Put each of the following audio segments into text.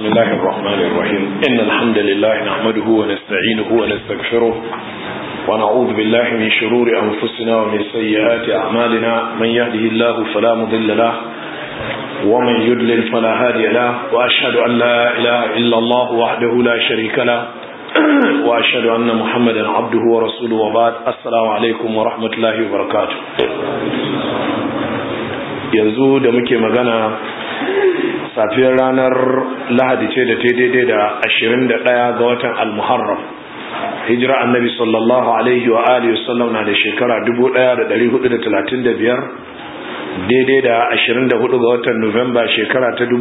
بسم الله الرحمن الرحيم إن الحمد لله نحمده ونستعينه ونستغفره ونعوذ بالله من شرور أنفسنا ومن سيئات أعمالنا من يهده الله فلا مضل له ومن يدلل فلا هادي له وأشهد أن لا إله إلا الله وحده لا شريك له وأشهد أن محمدا عبده ورسوله وبعد السلام عليكم ورحمة الله وبركاته yanzu da muke magana safiyar ranar lahadi ce da ta daidai da 21 ga watan al-muharram hijira annabi sallallahu alaihi wa alihi wasallam na da shekara 1435 daidai da 24 ga watan nuwamba shekara ta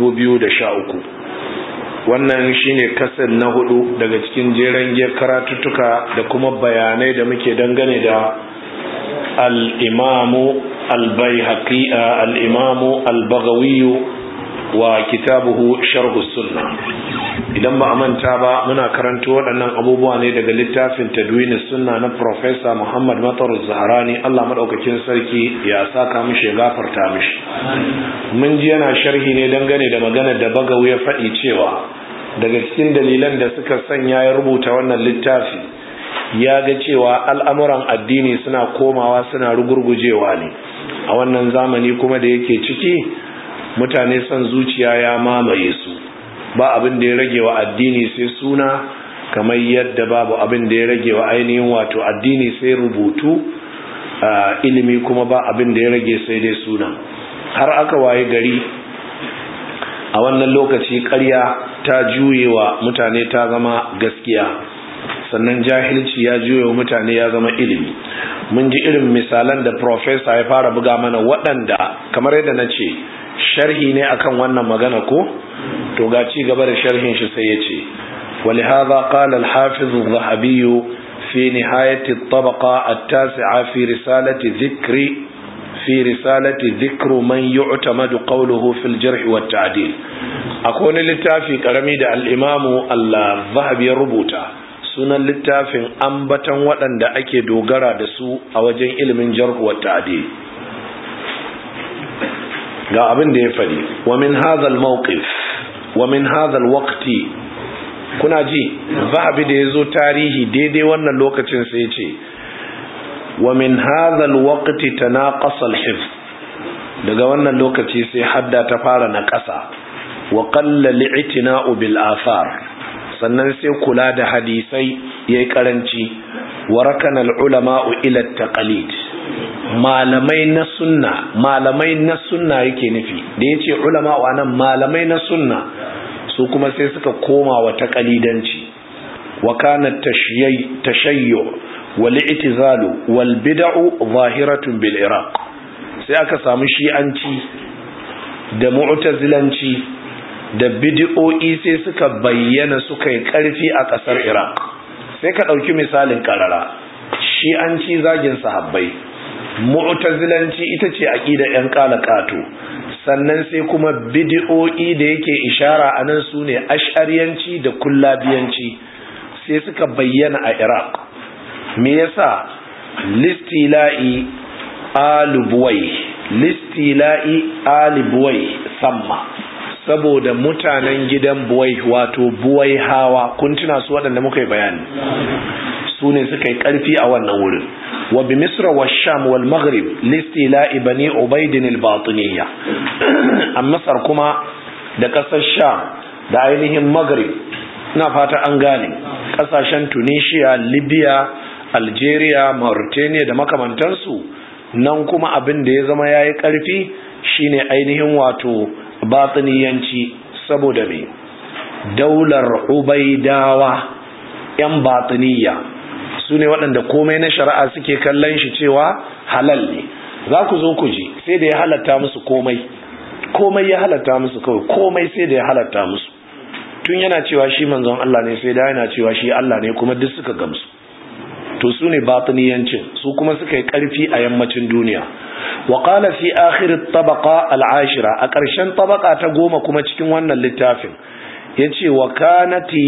2013 wannan shine kasar na hudu daga cikin jeren giyar karatuttuka da kuma bayanai da muke dangane da al-imamu al-bayhaqi al-imamu al-baghawi wa kitabuhu sharh sunna idan ba a manta ba muna karanto waɗannan abubuwa ne daga littafin tadwin sunna na professor Muhammad Matar Zaharani Allah madaukakin sarki ya saka mishi ya gafarta mishi mun ji yana sharhi ne dangane da maganar da Bagawi ya faɗi cewa daga cikin dalilan da suka sanya ya rubuta wannan littafi ya ga cewa al'amuran addini suna komawa suna rugurgujewa ne a wannan zamani kuma da yake ciki mutane son zuciya ya mamaye su ba abin da ya rage wa addini sai suna kamar yadda babu abin da ya rage wa ainihin wato addini sai rubutu ilimi kuma ba abin da ya rage sai dai suna har aka waye gari a wannan lokaci ƙarya ta juye wa mutane ta zama gaskiya sannan jahilci ya juye wa mutane ya zama ilimi mun ji irin misalan da profesa ya fara buga mana waɗanda kamar yadda na ce sharhi ne akan wannan magana ko to ga ci gaba da sharhin shi sai ya ce ولهذا قال الحافظ الذهبي في نهاية الطبقة التاسعة في رسالة ذكر في رسالة ذكر من يعتمد قوله في الجرح والتعديل أكون للتافي كرمي الإمام الذهبي ربوتا sunan littafin ambatan waɗanda ake dogara da su a wajen ilimin jarhu wa ta'dil ga abin da ya faɗi wa min hadhal mawqif wa min hadhal waqti kuna ji zahabi da yazo tarihi daidai wannan lokacin sai ce wa min hadhal waqti tanaqasa al-hifz daga wannan lokaci sai hadda ta fara na ƙasa wa qalla li'tina'u bil athar sannan sai kula da hadisai yayi karanci wa rakana al-ulama'u ila at-taqlid malamai na sunna malamai na sunna yake nufi da yace ulama wa nan malamai na sunna su kuma sai suka koma wa taqalidanci wa kana tashayyu wal i'tizalu wal bid'u zahiratun bil iraq sai aka samu shi'anci da mu'tazilanci da bid'o'i sai suka bayyana suka yi karfi a kasar iraq sai ka dauki misalin karara shi'anci zagin sahabbai mu'tazilanci ita ce aqida yan kalakato sannan sai kuma bid'o'i da yake ishara anan sune ash'ariyanci da kullabiyanci sai suka bayyana a Iraq me yasa listila'i alubuwai listila'i alibuwai samma saboda mutanen gidan buwai wato buwai hawa kun tuna su waɗanda muka yi bayani su ne suka yi ƙarfi a wannan wurin wa bi misra wa sham wal maghrib listila bani ubaidin al batiniya a masar kuma da ƙasar sham da ainihin maghrib ina fata an gane ƙasashen tunisia libya algeria mauritania da makamantansu nan kuma abin da ya zama ya yi ƙarfi shine ainihin wato batiniyanci saboda me daular ubaidawa 'yan batiniya su ne waɗanda komai na shari'a suke kallon shi cewa halal ne za ku zo ku ji sai da ya halatta musu komai komai ya halatta musu kawai komai sai da ya halatta musu tun yana cewa shi manzon Allah ne sai da yana cewa shi Allah ne kuma duk suka gamsu to su ne batiniyancin su kuma suka yi ƙarfi a yammacin duniya wa qala fi akhir at-tabaqa al-ashira a ƙarshen tabaka ta goma kuma cikin wannan littafin yace wa kanati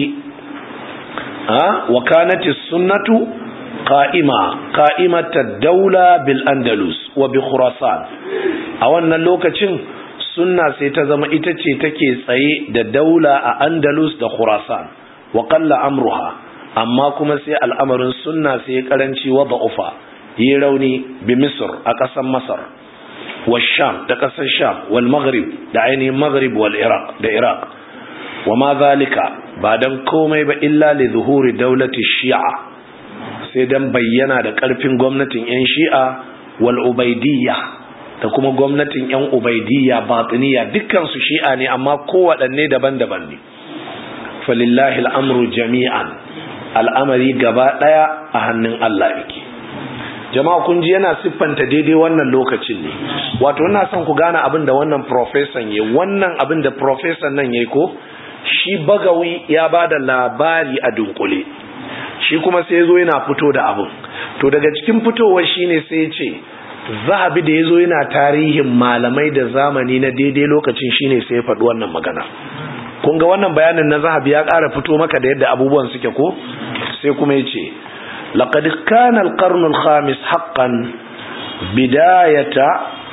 wa kanati sunnatu qa'ima qa'imat ad-dawla bil andalus wa bi khurasan a wannan lokacin sunna sai ta zama ita ce take tsaye da daula a andalus da khurasan wa qalla amruha amma kuma sai al'amarin sunna sai karanci wa da'ufa yi rauni bi misr a ƙasar masar wa sham da ƙasar sham wal maghrib da ainihin maghrib wal iraq da iraq wa ma zalika ba dan komai ba illa li zuhuri daulati shi'a sai dan bayyana da ƙarfin gwamnatin yan shi'a wal ubaidiyya da kuma gwamnatin yan ubaidiyya batiniya dukkan su shi'a ne amma kowaɗanne daban-daban ne falillahi al'amru jami'an al'amari gaba ɗaya a hannun Allah yake jama'a kun ji yana siffanta daidai wannan lokacin ne wato ina son ku gane abin da wannan profesan ya wannan abin da profesan nan ya ko shi bagawi ya ba da labari a dunkule shi kuma sai zo yana fito da abin to daga cikin fitowar shine sai ce zahabi da ya zo yana tarihin malamai da zamani na daidai lokacin shine sai ya faɗi wannan magana kun ga wannan bayanin na zahabi ya ƙara fito maka da yadda abubuwan suke ko sai kuma ya ce laqad kana al-qarn al-khamis haqqan bidayata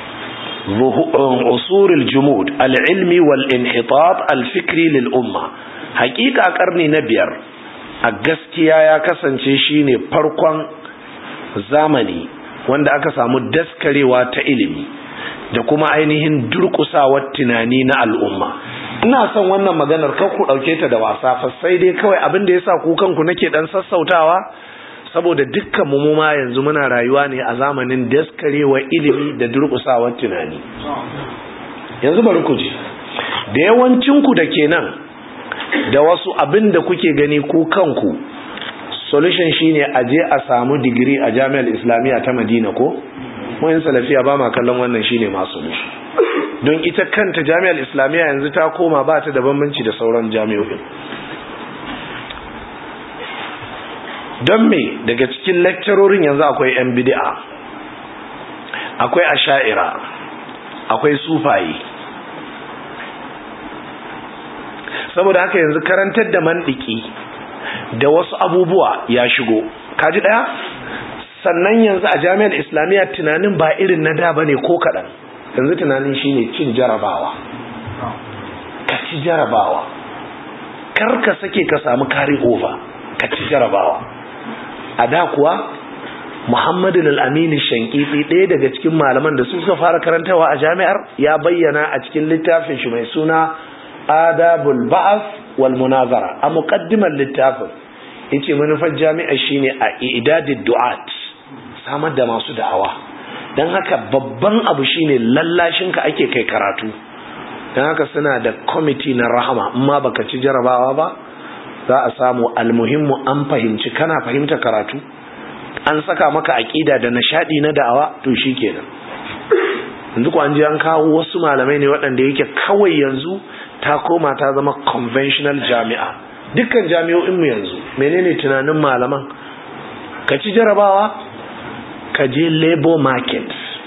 usur al-jumud al-ilmi wal-inhitat al-fikri lil-umma haƙiƙa karni na biyar a gaskiya ya kasance shine farkon zamani wanda aka samu daskarewa ta ilimi da kuma ainihin durƙusawar tunani na al'umma ina son wannan maganar kan ku ɗauke ta da wasa fa sai dai kawai abin da ya sa ku kanku nake ɗan sassautawa saboda dukkan mu ma yanzu muna rayuwa ne a zamanin daskarewar ilimi da durƙusawar tunani yanzu bari ku ji da yawancinku da ke nan da wasu abin da kuke gani ku kanku solution shine a je a samu digiri a jami'ar islamiyya ta madina ko wayan salafiya ba ma kallon wannan shine ma solution don ita kanta jami'ar islamiyya yanzu ta koma ba ta da bambanci da sauran jami'o'in don me daga cikin lecturorin yanzu akwai yan bid'a akwai asha'ira akwai sufaye saboda haka yanzu karantar da mandiki da wasu abubuwa ya shigo kaji daya sannan yanzu a jami'ar islamiyya tunanin ba irin na da bane ko kaɗan yanzu tunanin shine cin jarabawa ka ci jarabawa kar ka sake ka samu kari over ka ci jarabawa a da kuwa muhammadin al'amini shankiti ɗaya daga cikin malaman da su suka fara karantawa a jami'ar ya bayyana a cikin littafin shi mai suna adabul ba'as wal munazara a muqaddimar littafin yace manufar jami'a shine a idadid du'at samar da masu da'awa dan haka babban abu shine lallashin ka ake kai karatu dan haka suna da committee na rahama amma baka ci jarabawa ba za a samu almuhimmu an fahimci kana fahimta karatu an saka maka aqida da nishadi na da'awa to shikenan yanzu ko an ji an kawo wasu malamai ne waɗanda yake kawai yanzu ta koma ta zama conventional jami'a dukkan jami'o'inmu yanzu menene tunanin malaman ka ci jarabawa ka je labor market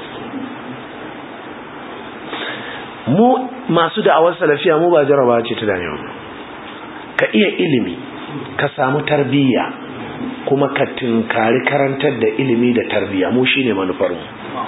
mu masu da'awar salafiya mu ba jarabawa ce ta dame ka iya ilimi ka samu tarbiyya kuma ka tinkari karantar da ilimi da tarbiyya mu shine manufarmu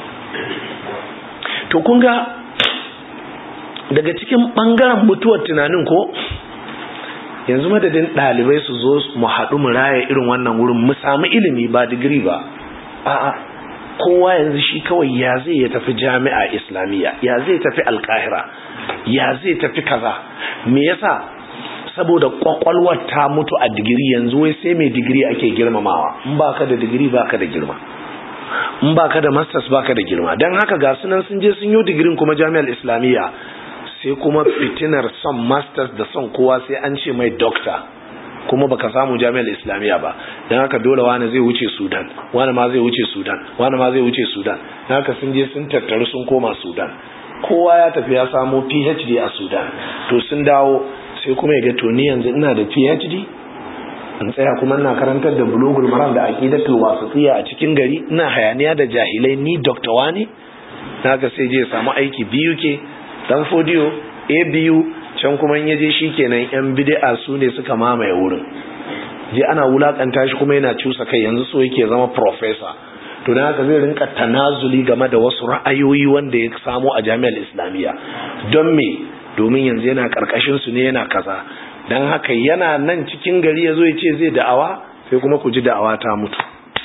to kun ga daga cikin ɓangaren mutuwar tunanin ko yanzu madadin ɗalibai su zo mu haɗu mu raya irin wannan wurin mu samu ilimi ba digiri ba a'a kowa yanzu shi kawai ya zai ya tafi jami'a islamiyya ya zai tafi alkahira ya zai tafi kaza me yasa saboda kwakwalwar ta mutu a digiri yanzu wai sai mai digiri ake girmamawa in baka da digiri baka da girma in baka da masters baka da girma don haka ga sunan sun je sun yi digirin kuma jami'ar islamiyya sai kuma fitinar son masters da son kowa sai an ce mai doctor kuma baka samu jami'ar islamiyya ba don haka dole wani zai wuce sudan wani ma zai wuce sudan wani ma zai wuce sudan don haka sun je sun tattaru sun koma sudan kowa ya tafi ya samo phd a sudan to sun dawo sai kuma ya ga to ni yanzu ina da phd in tsaya kuma ina karantar da bulugul maram da aqidatul wasitiyya a cikin gari ina hayaniya da jahilai ni doctor wani haka sai je ya samu aiki biyu ke dan fodiyo a biyu can kuma in yaje shikenan yan bid'a su ne suka mamaye wurin je ana wulakanta shi kuma yana cusa kai yanzu so yake zama professor to dan haka zai rinka tanazuli game da wasu ra'ayoyi wanda ya samu a jami'ar islamiyya don me domin yanzu yana karkashin su ne yana kaza dan haka yana nan cikin gari yazo ya ce zai da'awa sai kuma ku ji da'awa ta mutu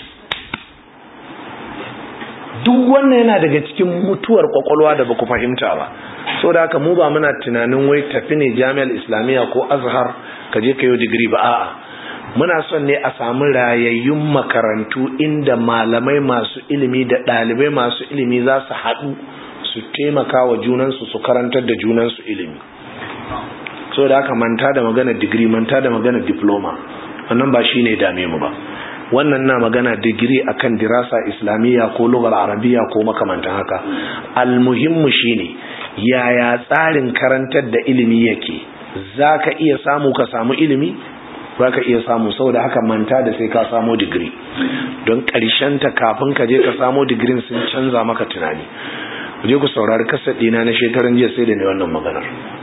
duk wannan yana daga cikin mutuwar kwakwalwa da baku fahimta ba so da haka mu ba muna tunanin wai tafi ne jami'ar islamiyya ko azhar ka je ka yi digiri ba a'a muna son ne a samu rayayyun makarantu inda malamai masu ilimi da ɗalibai masu ilimi za su haɗu su taimaka wa junansu su karantar da junansu ilimi so da haka manta da magana digiri manta da magana diploma wannan ba shine dame mu ba wannan na magana digiri akan dirasa islamiyya ko lugar arabiya ko makamantan haka almuhimmu shine yaya tsarin karantar da ilimi yake zaka iya samu ka samu ilimi zaka iya samu saboda haka manta da sai ka samu digiri don ta kafin ka je ka samu digirin sun canza maka tunani je ku saurari kasar ɗina na shekaran jiya sai da ne wannan maganar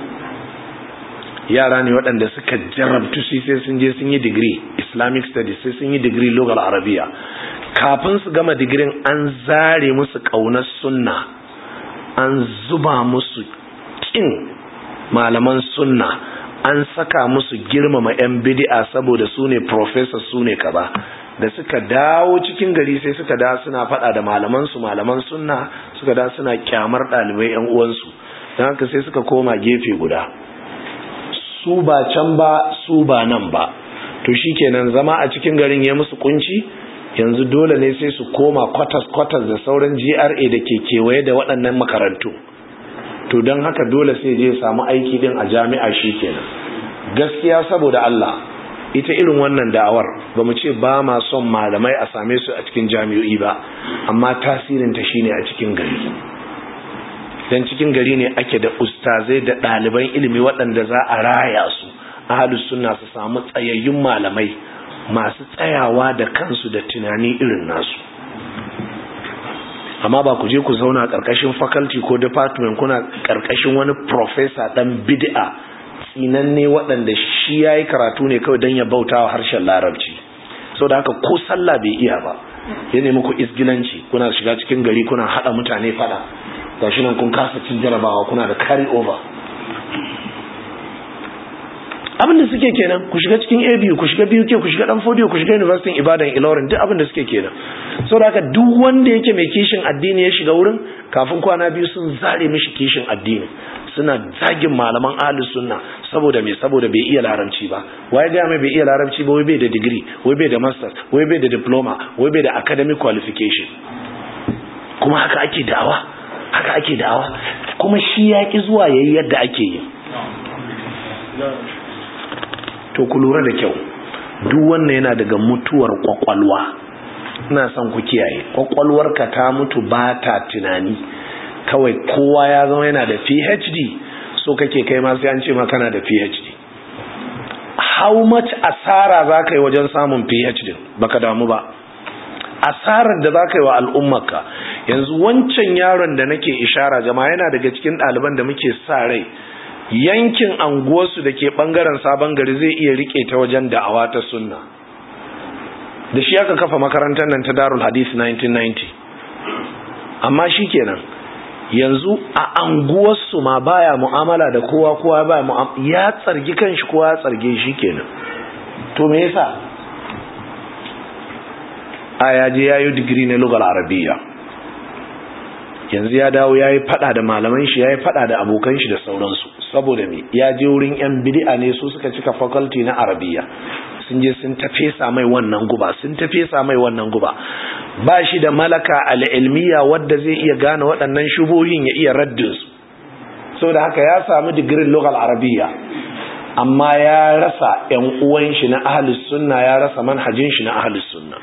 yara ne waɗanda suka jarabtu su sai sun je sun yi digiri islamic studies sai sun yi digiri local arabiya kafin su gama digirin an zare musu ƙaunar sunna an zuba musu ƙin malaman sunna an saka musu girmama 'yan bidi'a saboda su ne professor su ne kaza da suka dawo cikin gari sai suka da suna faɗa da malamansu malaman sunna suka da suna kyamar ɗalibai 'yan uwansu don haka sai suka koma gefe guda su ba can ba su ba nan ba to shikenan zama a cikin garin ya musu kunci yanzu dole ne sai su koma kwatas-kwatas da sauran GRA da ke kewaye da waɗannan makarantu to don haka dole sai je samu aiki din a jami'a shikenan gaskiya saboda Allah ita irin wannan da'awar ba mu ce ba ma son malamai a same su a cikin jami'o'i ba amma tasirinta shine a cikin gari dan cikin gari ne ake da ustazai da ɗaliban ilimi waɗanda za a raya su ahalus sunna su samu tsayayyun malamai masu tsayawa da kansu da tunani irin nasu amma ba ku je ku zauna ƙarƙashin faculty ko department kuna ƙarƙashin wani professor ɗan bid'a tsinanne waɗanda shi ya yi karatu ne kawai don ya bauta wa harshen larabci sau da haka ko sallah bai iya ba ya nemi ku isgilanci kuna shiga cikin gari kuna haɗa mutane faɗa gashi nan kun kasa cin jarabawa kuna da carry over abin da suke kenan ku shiga cikin abu ku shiga BUK ku shiga dan fodiyo ku shiga university ibadan ilorin duk abin da suke kenan sau da haka duk wanda yake mai kishin addini ya shiga wurin kafin kwana biyu sun zare mishi kishin addini suna zagin malaman ahli sunna saboda me saboda bai iya larabci ba waye ga mai bai iya larabci ba wai bai da degree wai bai da masters wai bai da diploma wai bai da academic qualification kuma haka ake da'awa haka ake da'awa kuma shi ya ki zuwa yayi yadda ake yi to ku lura da kyau duk wannan yana daga mutuwar kwakwalwa ina son ku kiyaye kwakwalwarka ta mutu ba ta tunani kawai kowa ya zama yana da PhD so kake kai ma sai an ce ma kana da PhD how much asara za ka yi wajen samun PhD baka damu ba asarar da za ka yi wa al'ummarka yanzu wancan yaron da nake ishara jama'a yana daga cikin ɗaliban da muke sa rai yankin anguwarsu da ke ɓangaren sabon gari zai iya rike ta wajen da'awa ta sunna da shi aka kafa makarantar nan ta darul hadith 1990 amma shi kenan yanzu a anguwarsu ma baya mu'amala da kowa kowa baya mu'amala ya tsargi kanshi kowa ya tsarge shi kenan to me yasa a yaje yayi digiri na lugal arabiya yanzu ya dawo yayi fada da malaman shi yayi fada da abokan shi da sauransu saboda me ya je wurin yan bid'a ne su suka cika faculty na arabiya sun je sun tafesa mai wannan guba sun tafesa mai wannan guba ba shi da malaka al'ilmiya wadda zai iya gane waɗannan shubohin ya iya raddin su so da haka ya samu digirin lugal arabiya amma ya rasa ‘yan uwan shi na ahalus sunna ya rasa manhajin shi na ahalus sunna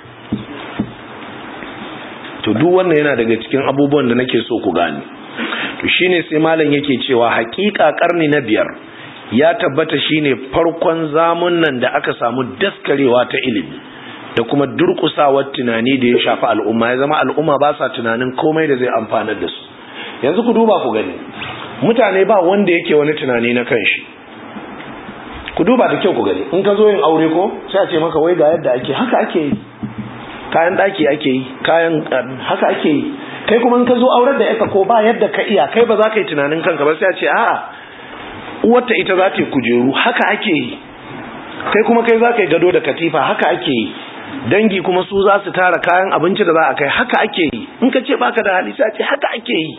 to duk wannan yana daga cikin abubuwan da nake so ku gane to shine sai malam yake cewa hakika karni na biyar ya tabbata shine farkon zamun nan da aka samu daskarewa ta ilimi da kuma durkusawar tunani da ya shafi al'umma ya zama al'umma ba sa tunanin komai da zai amfanar da su yanzu ku duba ku gani mutane ba wanda yake wani tunani na kanshi ku duba da kyau ku gani in ka zo yin aure ko sai a ce maka wai ga yadda ake haka ake yi kayan daki ake yi kayan haka ake yi kai kuma in ka zo aurar da yaka ko ba yadda ka iya kai ba za ka yi tunanin kanka ba sai a ce a'a uwarta ita za ta yi kujeru haka ake yi kai kuma kai za ka yi gado da katifa haka ake yi dangi kuma su za su tara kayan abinci da za a kai haka ake yi in ka ce baka da hali sai a ce haka ake yi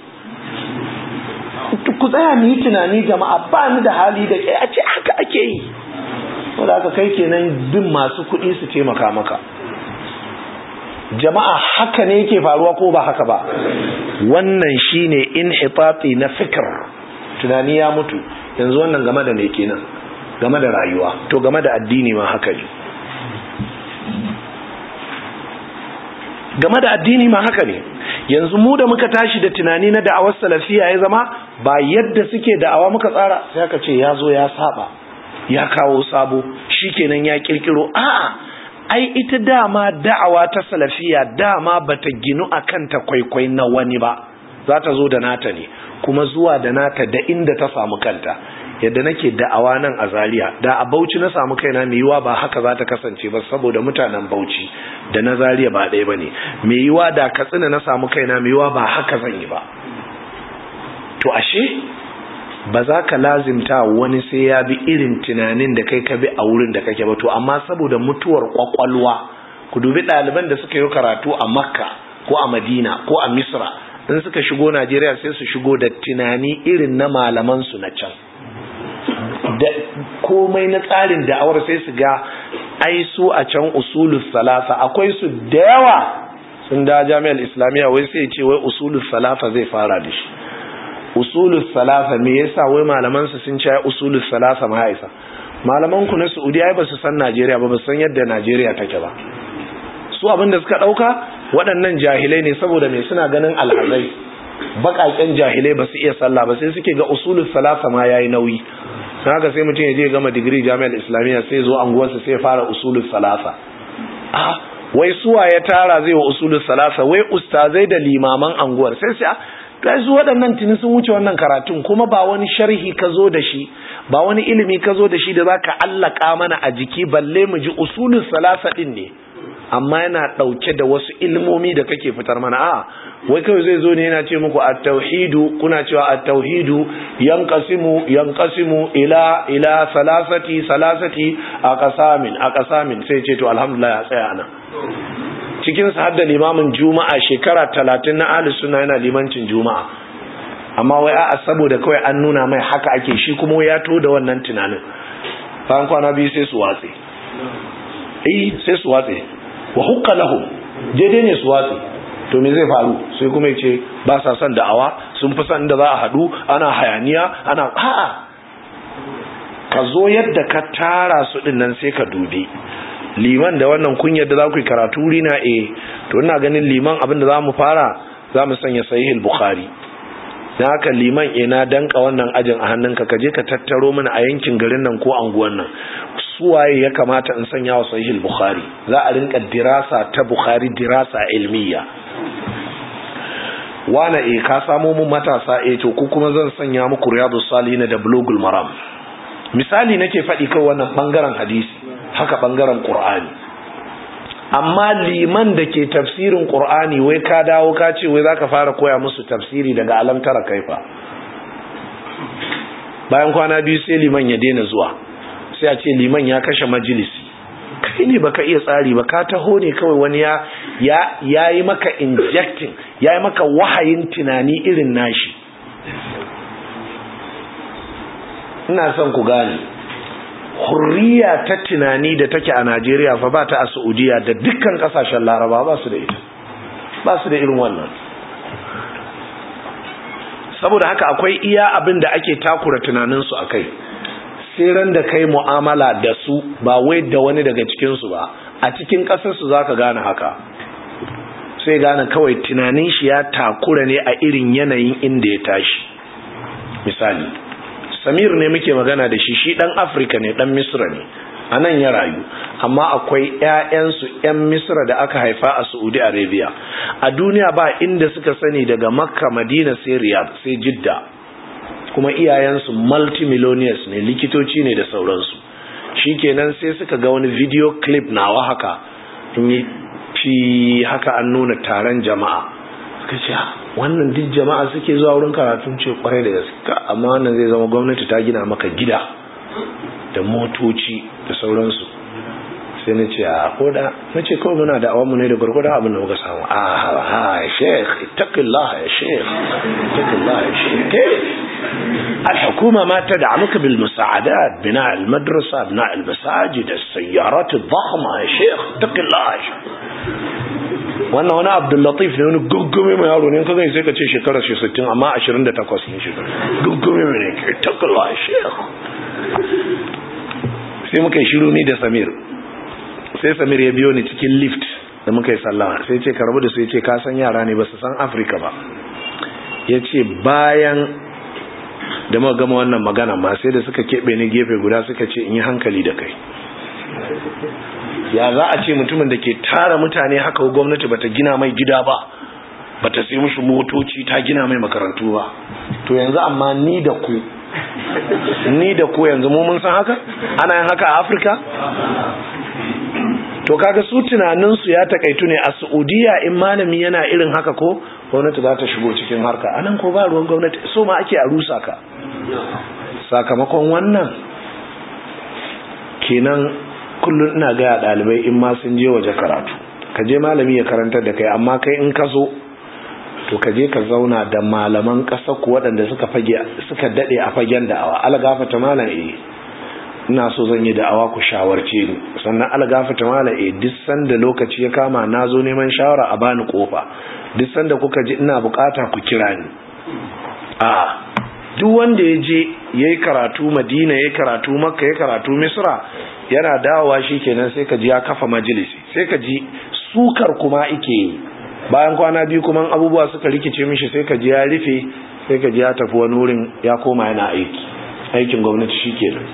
ku tsaya mu yi tunani jama'a ba ni da hali da a ce haka ake yi wanda aka kai kenan bin masu kuɗi su taimaka maka jama'a haka ne yake faruwa ko ba haka ba wannan shine inhitati na fikr tunani ya mutu yanzu wannan game da me kenan game da rayuwa to game da addini ma haka ne game da addini ma haka ne yanzu mu da muka tashi da tunani na da'awar salafiya ya zama ba yadda suke da'awa muka tsara sai aka ce ya zo ya saba ya kawo sabo shikenan ya kirkiro a'a ai ita dama da'awa ta salafiya dama bata ginu akan ta kwaikwai na wani ba za ta zo da nata ne kuma zuwa da nata da inda ta samu kanta yadda nake da'awa nan a Zaria da a Bauchi na samu kaina mai yiwa ba haka za ta kasance ba saboda mutanen Bauchi da na Zaria ba ɗaya bane mai yiwa da Katsina na samu kaina mai yiwa ba haka zan yi ba to ashe ba za ka lazimta wani sai ya bi irin tunanin da kai ka bi a wurin da kake ba to amma saboda mutuwar kwakwalwa ku dubi ɗaliban da suka yi karatu a Makka ko a Madina ko a Misra in suka shigo Najeriya sai su shigo da tunani irin na malaman su na can da komai na tsarin da'awar sai su ga ai su a can usulus salasa akwai su da yawa sun da jami'ar islamiyya wai sai ce wai usulus salasa zai fara da shi usulus salasa me yasa wai malaman su sun ce usulus salasa ma isa malaman ku na Saudi ai ba su san Najeriya ba ba san yadda Najeriya take ba su abin da suka dauka waɗannan jahilai ne saboda me suna ganin alhazai baƙaƙen jahilai ba su iya sallah ba sai suke ga usulus salasa ma yayi nauyi haka sai mutum ya je gama digiri jami'ar islamiyya sai zo anguwarsa sai fara usulul salasa ah wai suwa ya tara zai wa usulul salasa wai ustazai da limaman anguwar sai sai kai su waɗannan tuni sun wuce wannan karatun kuma ba wani sharhi ka zo da shi ba wani ilimi ka zo da shi da zaka allaka mana a jiki balle mu ji usulul salasa din ne amma yana ɗauke da wasu ilmomi da kake fitar mana a wai kawai zai zo ne yana ce muku at-tauhidu kuna cewa at-tauhidu yanqasimu yanqasimu ila ila salasati salasati aqsamin aqsamin sai ce to alhamdulillah ya tsaya nan cikin sa hadda limamin juma'a shekara 30 na ahli sunna yana limancin juma'a amma wai a'a saboda kawai an nuna mai haka ake shi kuma ya to da wannan tunanin bayan kwana biyu sai su watse eh sai su watse wa hukka lahum daidai ne su watse to me zai faru sai kuma ya ce ba sa son da'awa sun fi son da za a haɗu ana hayaniya ana a'a ka zo yadda ka tara su ɗin nan sai ka dubi liman da wannan kunyar da za ku yi karatu rina eh to ina ganin liman abin da za mu fara za mu sanya sahihul bukhari dan haka liman ina danka wannan ajin a hannunka ka je ka tattaro mana a yankin garin nan ko anguwan nan suwaye ya kamata in sanya wa sahihul bukhari za a rinka dirasa ta bukhari dirasa ilmiya wana e ka samo mun matasa e to ku kuma zan sanya muku riyadus salihin da bulugul maram misali nake faɗi kai wannan bangaren hadisi haka bangaren qur'ani amma liman da ke tafsirin qur'ani wai ka dawo ka ce wai zaka fara koya musu tafsiri daga alam tara kaifa bayan kwana biyu sai liman ya daina zuwa sai a ce liman ya kashe majalisi kai ne baka iya tsari ba ka taho ne kawai wani ya ya yi maka injecting ya yi maka wahayin tunani irin nashi ina son ku gane hurriya ta tunani da take a Najeriya fa ba ta a Saudiya da dukkan kasashen Laraba ba su da ita ba su da irin wannan saboda haka akwai iya abin da ake takura tunaninsu a kai sai ran da kai mu'amala da su ba wai da wani daga cikinsu ba a cikin ƙasarsu za ka gane haka sai gane kawai tunanin shi ya takura ne a irin yanayin inda ya tashi misali samir ne muke magana da shi shi ɗan afirka ne ɗan misra ne a nan ya rayu amma akwai 'ya'yansu 'yan misra da aka haifa a saudi arabia a duniya ba inda suka sani daga makka madina sai riyadh sai jidda kuma iyayensu multimillionaires ne likitoci ne da sauransu shikenan sai suka ga wani video clip nawa haka in yi fi haka an nuna taron jama'a suka ce wannan duk jama'a suke zuwa wurin karatun ce kwarai da gaske amma wannan zai zama gwamnati ta gina maka gida da motoci da sauransu sai na ce a koda na ce kawai muna da awon mu ne da gwargwada abin da muka samu a ha ya sheikh ittaqillah ya sheikh ittaqillah ya sheikh الحكومة ما تدعمك بالمساعدات بناء المدرسة بناء المساجد السيارات الضخمة يا شيخ اتق الله يا شيخ wannan wani abdullatif ne wani guggume mai yaro ne ka gani sai ka ce shekarar shi 60 amma 28 ne shekarar guggume mai ne ke takalla shekh sai muka yi shiru ni da samir sai samir ya biyo ni cikin lift da muka yi sallama sai ce karbu da su ya ce ka san yara ne ba su san afirka ba ya ce bayan da muka gama wannan magana ma sai da suka keɓe ni gefe guda suka ce in yi hankali da kai ya za a ce mutumin da ke tara mutane haka gwamnati bata gina mai gida ba bata sai mushi motoci ta gina mai makarantu ba to yanzu amma ni da ku ni da ku yanzu mu mun san haka ana yin haka a afirka to kaga su tunaninsu ya takaitu ne a saudiya in malami yana irin haka ko gwamnati za ta shigo cikin harka anan ko ba ruwan gwamnati so ma ake a rusa ka sakamakon wannan kenan kullum ina gaya ɗalibai in ma sun je waje karatu ka je malami ya karantar da kai amma kai in ka zo to ka je ka zauna da malaman ƙasa ku waɗanda suka fage suka daɗe a fagen da'awa algafata malam eh ina so zan yi da'awa ku shawarce ni sannan algafata malam eh duk sanda lokaci ya kama na zo neman shawara a bani kofa duk sanda kuka ji ina bukata ku kira ni a duk wanda ya je ya yi karatu madina ya yi karatu makka ya karatu misra yana dawowa shi kenan sai ka ji ya kafa majalisi sai ka ji sukar kuma ike yi bayan kwana biyu kuma abubuwa suka rikice mishi sai ka ji ya rufe sai ka ji ya tafi wani wurin ya koma yana aiki aikin gwamnati shi kenan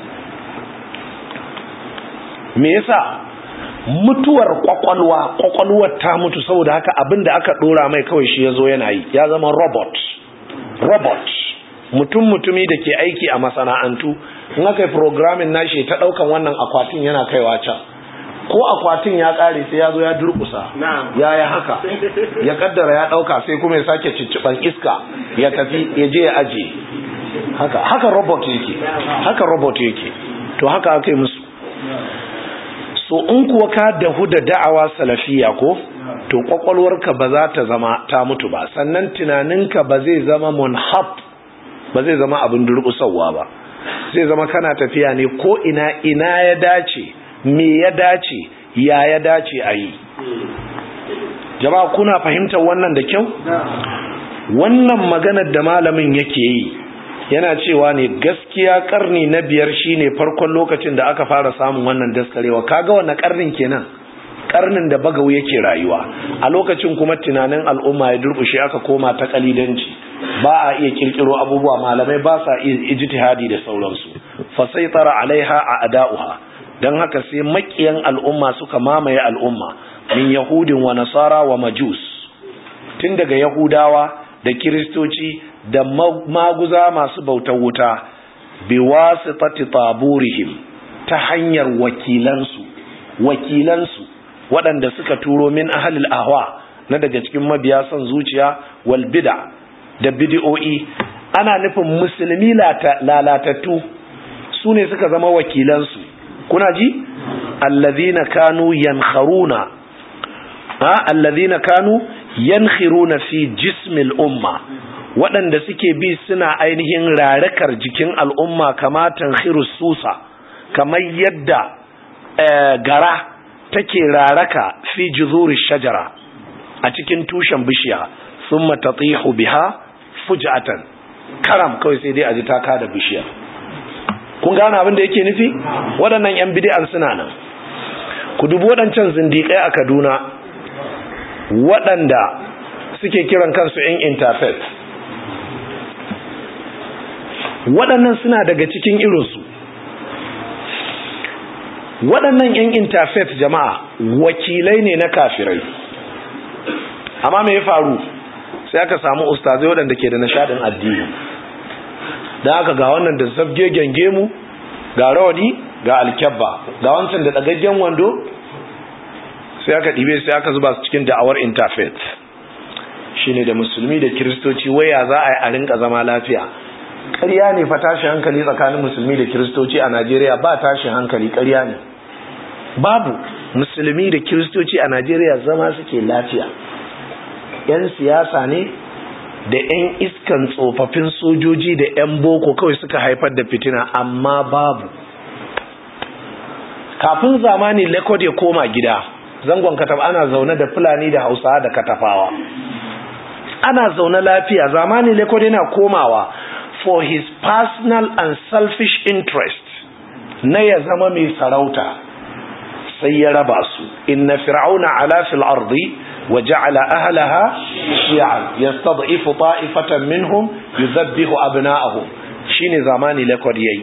me yasa mutuwar kwakwalwa kwakwalwar ta mutu saboda haka abin da aka dora mai kawai shi ya zo yana yi ya zama robot robot mutum mutumi da ke aiki a masana'antu in aka yi programming nashi ta daukan wannan akwatin yana kaiwa can ko akwatin ya kare sai ya zo ya durkusa ya yi haka ya kaddara ya dauka sai kuma ya sake cicciban iska ya tafi ya je ya aje haka haka robot yake haka robot yake to haka aka yi musu so in kuwa ka dahu da da'awa salafiya ko to kwakwalwarka ba za ta zama ta mutu ba sannan tunaninka ba zai zama munhab ba zai zama abin durƙusarwa ba zai zama kana tafiya ne ko ina ina ya dace me ya dace ya ya dace a yi jama'a kuna fahimtar wannan da kyau wannan maganar da malamin yake yi yana cewa ne gaskiya karni na biyar shine farkon lokacin da aka fara samun wannan daskarewa kaga wannan karnin kenan karnin da bagawu yake rayuwa a lokacin kuma tunanin al'umma ya durkushe aka koma ta kalidanci ba a iya kirkiro abubuwa malamai ba sa iya ijtihadi da sauransu fa saytara alaiha a ada'uha dan haka sai makiyan al'umma suka mamaye al'umma min yahudin wa nasara wa majus tun daga yahudawa da kiristoci da maguza masu bautar wuta bi wasitati taburihim ta hanyar wakilansu wakilansu waɗanda suka turo min ahlil ahwa na daga cikin mabiya son zuciya wal bid'a da bid'o'i ana nufin musulmi lalatattu su ne suka zama wakilansu kuna ji allazina kanu yankharuna ha allazina kanu yankhiruna fi jismil umma waɗanda suke bi suna ainihin rarakar jikin al'umma kama tankhiru susa kamar yadda gara take raraka fi juzuri shajara a cikin tushen bishiya thumma tatihu biha fujatan karam kawai sai dai a ji taka da bishiya kun gane abin da yake nufi waɗannan yan bid'an suna nan ku dubi waɗancan zindiƙai a Kaduna waɗanda suke kiran kansu yan interfaith waɗannan suna daga cikin irinsu waɗannan 'yan interfaith jama'a wakilai ne na kafirai amma me ya faru sai aka samu ustazai waɗanda ke da nishadin addini don haka ga wannan da zabgegen gemu ga rawani ga alkyabba ga wancan da ɗagaggen wando sai aka ɗibe sai aka zuba su cikin da'awar interfaith shine da musulmi da kiristoci waya za a yi a rinka zama lafiya ƙarya ne fa tashi hankali tsakanin musulmi da kiristoci a Najeriya ba tashi hankali ƙarya ne babu musulmi da kiristoci a Najeriya zama suke lafiya yan siyasa ne da yan iskan tsofaffin sojoji da yan boko kawai suka haifar da fitina amma babu kafin zamani lekod ya koma gida zangon kataf ana zaune da fulani da hausa da katafawa ana zaune lafiya zamani lekod yana komawa for his personal and selfish interest na ya zama mai sarauta sai ya raba su inna fir'auna ala fil ardi wa ja'ala ahlaha shi'an yastad'ifu ta'ifatan minhum yudhabbihu abna'ahum shine zamani lekod yayi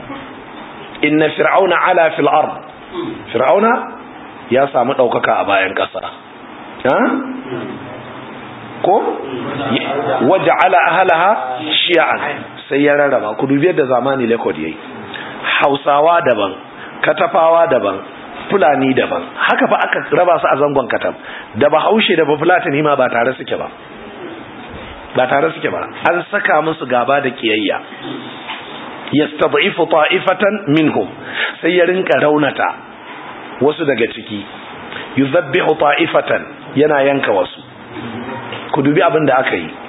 inna fir'auna ala fil ard fir'auna ya samu daukaka a bayan kasa ha ko waja'ala ahlaha shi'an sai ya rarraba ku dubi yadda zamani lekod yayi hausawa daban katafawa daban fulani daban haka fa aka raba su a zangon katam da bahaushe da bafulatani ma ba tare suke ba ba tare suke ba an saka musu gaba da kiyayya yastad'ifu ta'ifatan minhum sai ya rinka raunata wasu daga ciki yuzabbihu ta'ifatan yana yanka wasu ku dubi abin da aka yi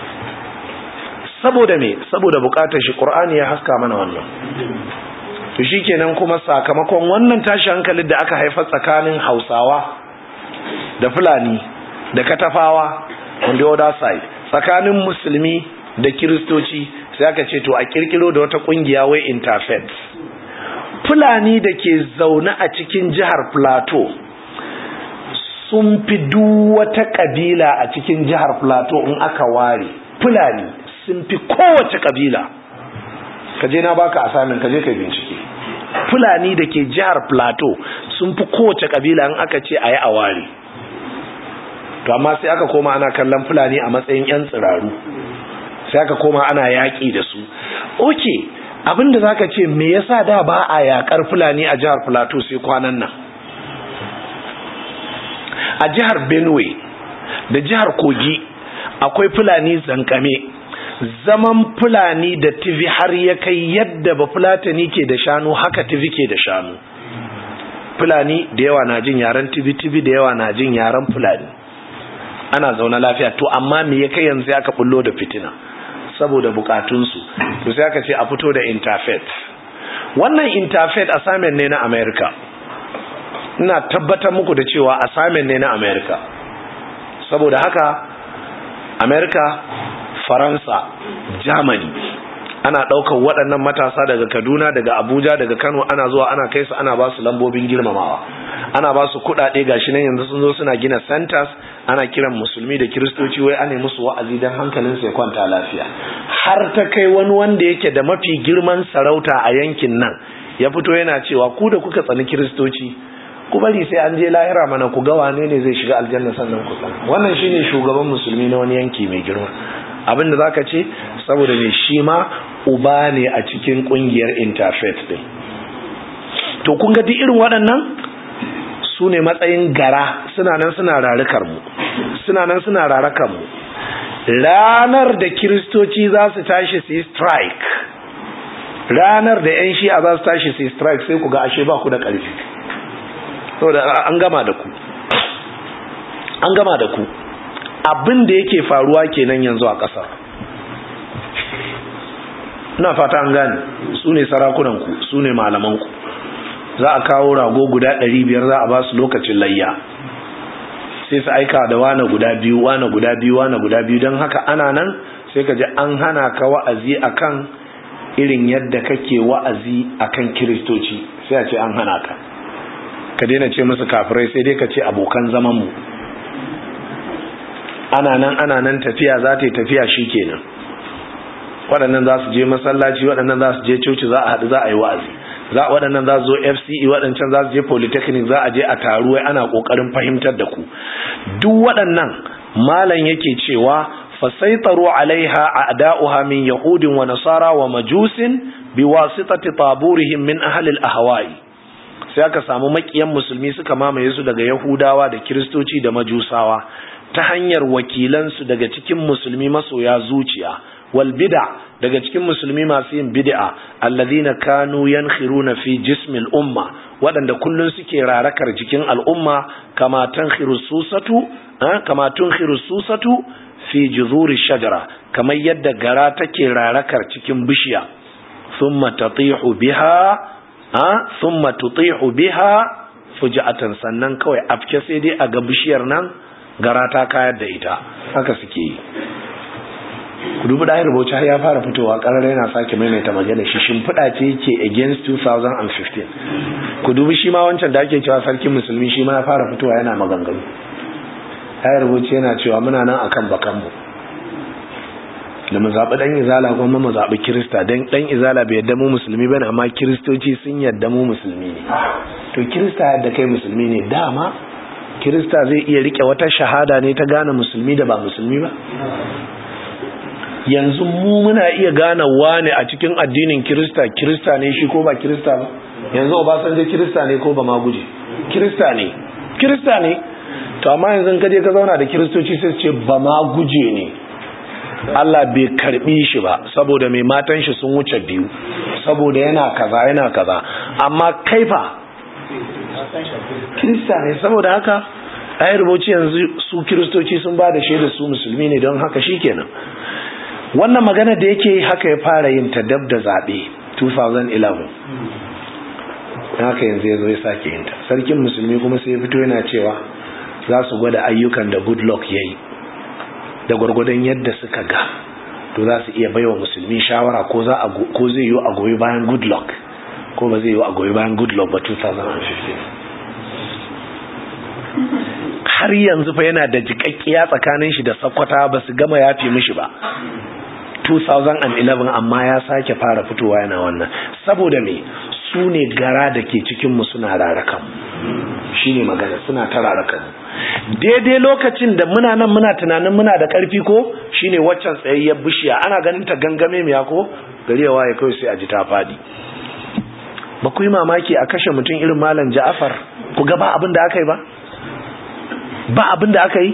saboda me saboda bukatar shi qur'ani ya haska mana wannan to shikenan kuma sakamakon wannan tashi hankalin da aka haifa tsakanin Hausawa da Fulani da Katafawa on the other side tsakanin musulmi da kiristoci sai aka ce to a kirkiro da wata kungiya wai interfaith Fulani da ke zaune a cikin jihar Plateau sun fi duk wata kabila a cikin jihar Plateau in aka ware Fulani sun fi kowace kabila kaje na baka asamin kaje kai bincike Fulani da ke jihar Plateau sun fi kowace kabila in aka ce ayi a ware to amma sai aka koma ana kallon Fulani a matsayin yan tsiraru sai aka koma ana yaƙi da su okay abinda zaka ce me yasa da ba a yakar Fulani a jihar Plateau sai kwanan nan a jihar Benue da jihar Kogi akwai Fulani zankame zaman Fulani da TV har ya kai yadda ba Fulatani ke da shanu haka TV ke da shanu Fulani da yawa na jin yaren TV TV da yawa na jin yaren Fulani ana zaune lafiya to amma me ya kai yanzu aka bullo da fitina saboda bukatunsu to sai aka ce a fito da interfaith wannan interfaith assignment ne na America ina tabbatar muku da cewa assignment ne na America saboda haka America Faransa Germany ana ɗaukar waɗannan matasa daga Kaduna daga Abuja daga Kano ana zuwa ana kai su ana ba su lambobin girmamawa ana ba su kuɗaɗe gashi nan yanzu sun zo suna gina centers ana kiran musulmi da kiristoci wai ana musu wa'azi don hankalin su ya kwanta lafiya har ta kai wani wanda yake da mafi girman sarauta a yankin nan ya fito yana cewa ku da kuka tsani kiristoci ku bari sai an je lahira mana ku ga wane ne zai shiga aljanna sannan ku tsani wannan shine shugaban musulmi na wani yanki mai girma abin da zaka ce saboda me shi ma uba ne a cikin kungiyar interfaith din to kun ga duk irin waɗannan su ne matsayin gara suna nan suna rarukar mu suna nan suna rarakar mu ranar da kiristoci za su tashi su yi strike ranar da 'yan shi'a za su tashi su yi strike sai ku ga ashe ba ku da ƙarfi saboda an gama da ku an gama da ku abin da yake faruwa kenan yanzu a ƙasar ina fata an gane su ne sarakunanku su ne malamanku za a kawo rago guda ɗari biyar za a ba su lokacin layya sai su aika da wane guda biyu wane guda biyu wane guda biyu don haka ana nan sai ka ji an hana ka wa'azi akan irin yadda kake wa'azi akan kiristoci sai a ce an hana ka ka daina ce musu kafirai sai dai ka ce abokan zamanmu ana nan ana nan tafiya za ta yi tafiya shi kenan waɗannan za su je masallaci waɗannan za su je coci za a haɗu za a yi wa'azi za waɗannan za su zo fce waɗancan za su je polytechnic za a je a taru wai ana ƙoƙarin fahimtar da ku duk waɗannan malam yake cewa fasaitaru alaiha a'da'uha min yahudin wa nasara wa majusin biwasitati taburihim min ahli al-ahwa'i sai aka samu makiyan musulmi suka mamaye su daga yahudawa da kiristoci da majusawa ta hanyar wakilansu daga cikin musulmi masoya zuciya wal bid'a daga cikin musulmi masu yin bid'a alladhina kanu yankhiruna fi jismil umma waɗanda kullun suke rarakar jikin al'umma kama tankhiru susatu kama tunkhiru susatu fi juzuri shajara kamar yadda gara take rarakar cikin bishiya thumma tatihu biha ha thumma tutihu biha fujatan sannan kawai afke sai dai a ga bishiyar nan gara ta kayar da ita haka suke yi ku dubi ɗahir bauchi har ya fara fitowa ƙarar yana sake maimaita magana shi shimfiɗa ce yake against 2015 ku dubi shi ma wancan da ake cewa sarkin musulmi shi ma ya fara fitowa yana maganganu ɗahir bauchi yana cewa muna nan akan bakanmu da mu zaɓi ɗan izala kuma mu zaɓi kirista don ɗan izala bai yadda mu musulmi bane amma kiristoci sun yadda mu musulmi ne to kirista yadda kai musulmi ne dama kirista zai iya rike wata shahada ne ta gane musulmi da ba musulmi ba yanzu mu muna iya gane wane a cikin addinin kirista kirista ne shi ko ba kirista ba yanzu obasanjo kirista ne ko ba ma guje kirista ne kirista ne to amma yanzu ka je ka zauna da kiristoci sai ce ba ma guje ne Allah bai karbi shi ba saboda mai matan shi sun wuce biyu saboda yana kaza yana kaza amma kaifa kirista ne saboda haka ayar rubuci yanzu su kiristoci sun ba da shaida su musulmi ne don haka shikenan wannan magana da yake haka ya fara yin ta dab da zaɓe 2011 haka yanzu ya zo ya sake yin ta sarkin musulmi kuma sai ya fito yana cewa za su gwada ayyukan da goodluck ya yi da gwargwadon yadda suka ga to za su iya baiwa musulmi shawara ko zai yi a goyi bayan goodluck ko ba zai yi a goyi bayan goodluck ba 2015 har yanzu fa yana da jikakkiya tsakanin shi da sakwata ba su gama yafi mishi ba 2011 amma ya sake fara fitowa yana wannan saboda me su ne gara da ke cikinmu suna rarakan shi ne magana suna ta rarakan daidai lokacin da muna nan muna tunanin muna da ƙarfi ko shi ne waccan tsayayyar bishiya ana ganin ta gangame miya ko gari ya waye kawai sai a ji ta faɗi ba ku yi mamaki a kashe mutum irin malam ja'afar ku ga ba abin da aka yi ba ba abin da aka yi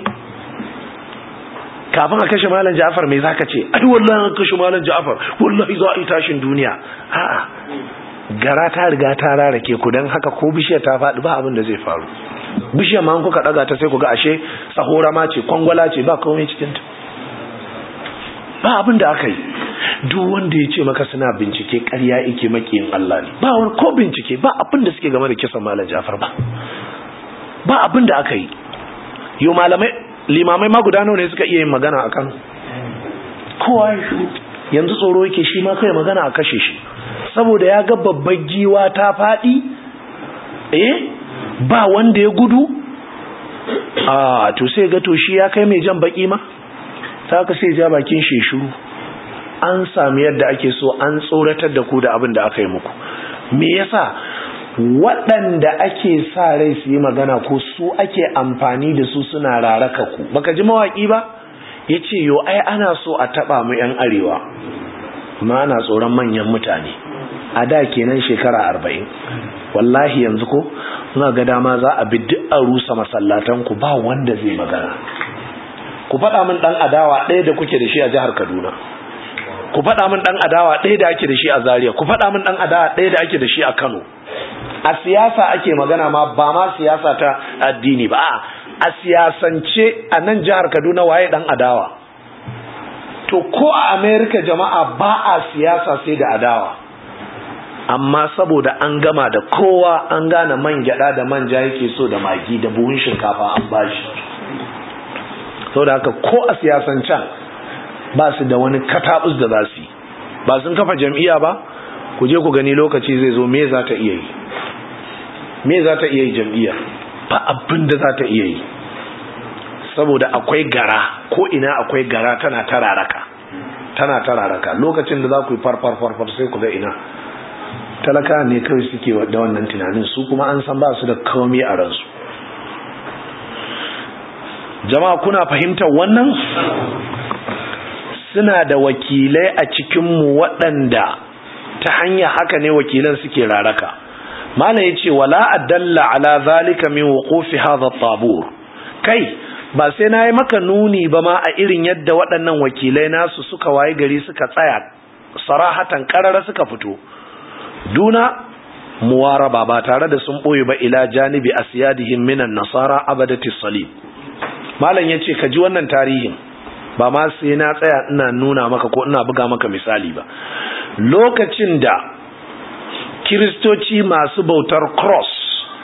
kafin a kashe malam ja'afar mai zaka ce ai wallahi an kashe malam ja'afar wallahi za a yi tashin duniya a'a gara ta riga ta rarake ku dan haka ko bishiyar ta faɗi ba abin da zai faru bishiyar ma kuka daga ta sai ku ga ashe sahora ma ce kwangwala ce ba komai cikin ta ba abin da aka yi duk wanda ya ce maka suna bincike ƙarya yake makiyin Allah ne ba wani ko bincike ba abin da suke game da kisan malam ja'afar ba ba abin da aka yi yo malamai limamai ma guda nawa ne suka iya yin magana a Kano kowa ya shiru yanzu tsoro yake shi ma kai magana a kashe shi saboda ya ga babbar giwa ta faɗi eh ba wanda ya gudu a to sai ga to shi ya kai mai jan baki ma ta ka sai ja bakin shi shiru an sami yadda ake so an tsoratar da ku da abin da aka yi muku me yasa waɗanda ake sa rai su yi magana ko su ake amfani da su suna raraka ku baka ji mawaƙi ba ya ce yo ai ana so a taɓa mu 'yan arewa ma ana tsoron manyan mutane a da kenan shekara arba'in wallahi yanzu ko suna ga dama za a bi duk a rusa masallatan ku ba wanda zai magana ku faɗa min ɗan adawa ɗaya da kuke da shi a jihar kaduna ku faɗa min ɗan adawa ɗaya da ake da shi a zaria ku faɗa min ɗan adawa ɗaya da ake da shi a kano a siyasa ake magana ma ba ma siyasa ta addini ba a siyasance a nan jihar kaduna waye ɗan adawa to ko a america jama'a ba a siyasa sai da adawa amma saboda an gama da kowa an gane man gyada da manja yake so da magi da buhun shinkafa an bashi saboda haka ko a siyasancen ba su da wani katabus da za su yi ba sun kafa jam'iyya ba ku je ku gani lokaci zai zo me za ta iya yi me za ta iya yi jam'iyya ba abin da za ta iya yi saboda akwai gara ko ina akwai gara tana tararaka tana tararaka lokacin da za ku yi farfar farfar sai ku ga ina talaka ne kawai suke da wannan tunanin su kuma an san ba su da komai a ransu jama'a kuna fahimtar wannan suna da wakilai a cikinmu waɗanda ta hanya haka ne wakilan suke raraka malam yace wala adalla ala zalika min wuqufi hadha tabur kai ba sai na yi maka nuni ba ma a irin yadda waɗannan wakilai nasu suka waye gari suka tsaya sarahatan ƙarara suka fito duna muwaraba ba tare da sun ɓoye ba ila janibi asiyadihim minan nasara abadati salib malam ya ce ka ji wannan tarihin ba ma sai na tsaya ina nuna maka ko ina buga maka misali ba lokacin da kiristoci masu bautar cross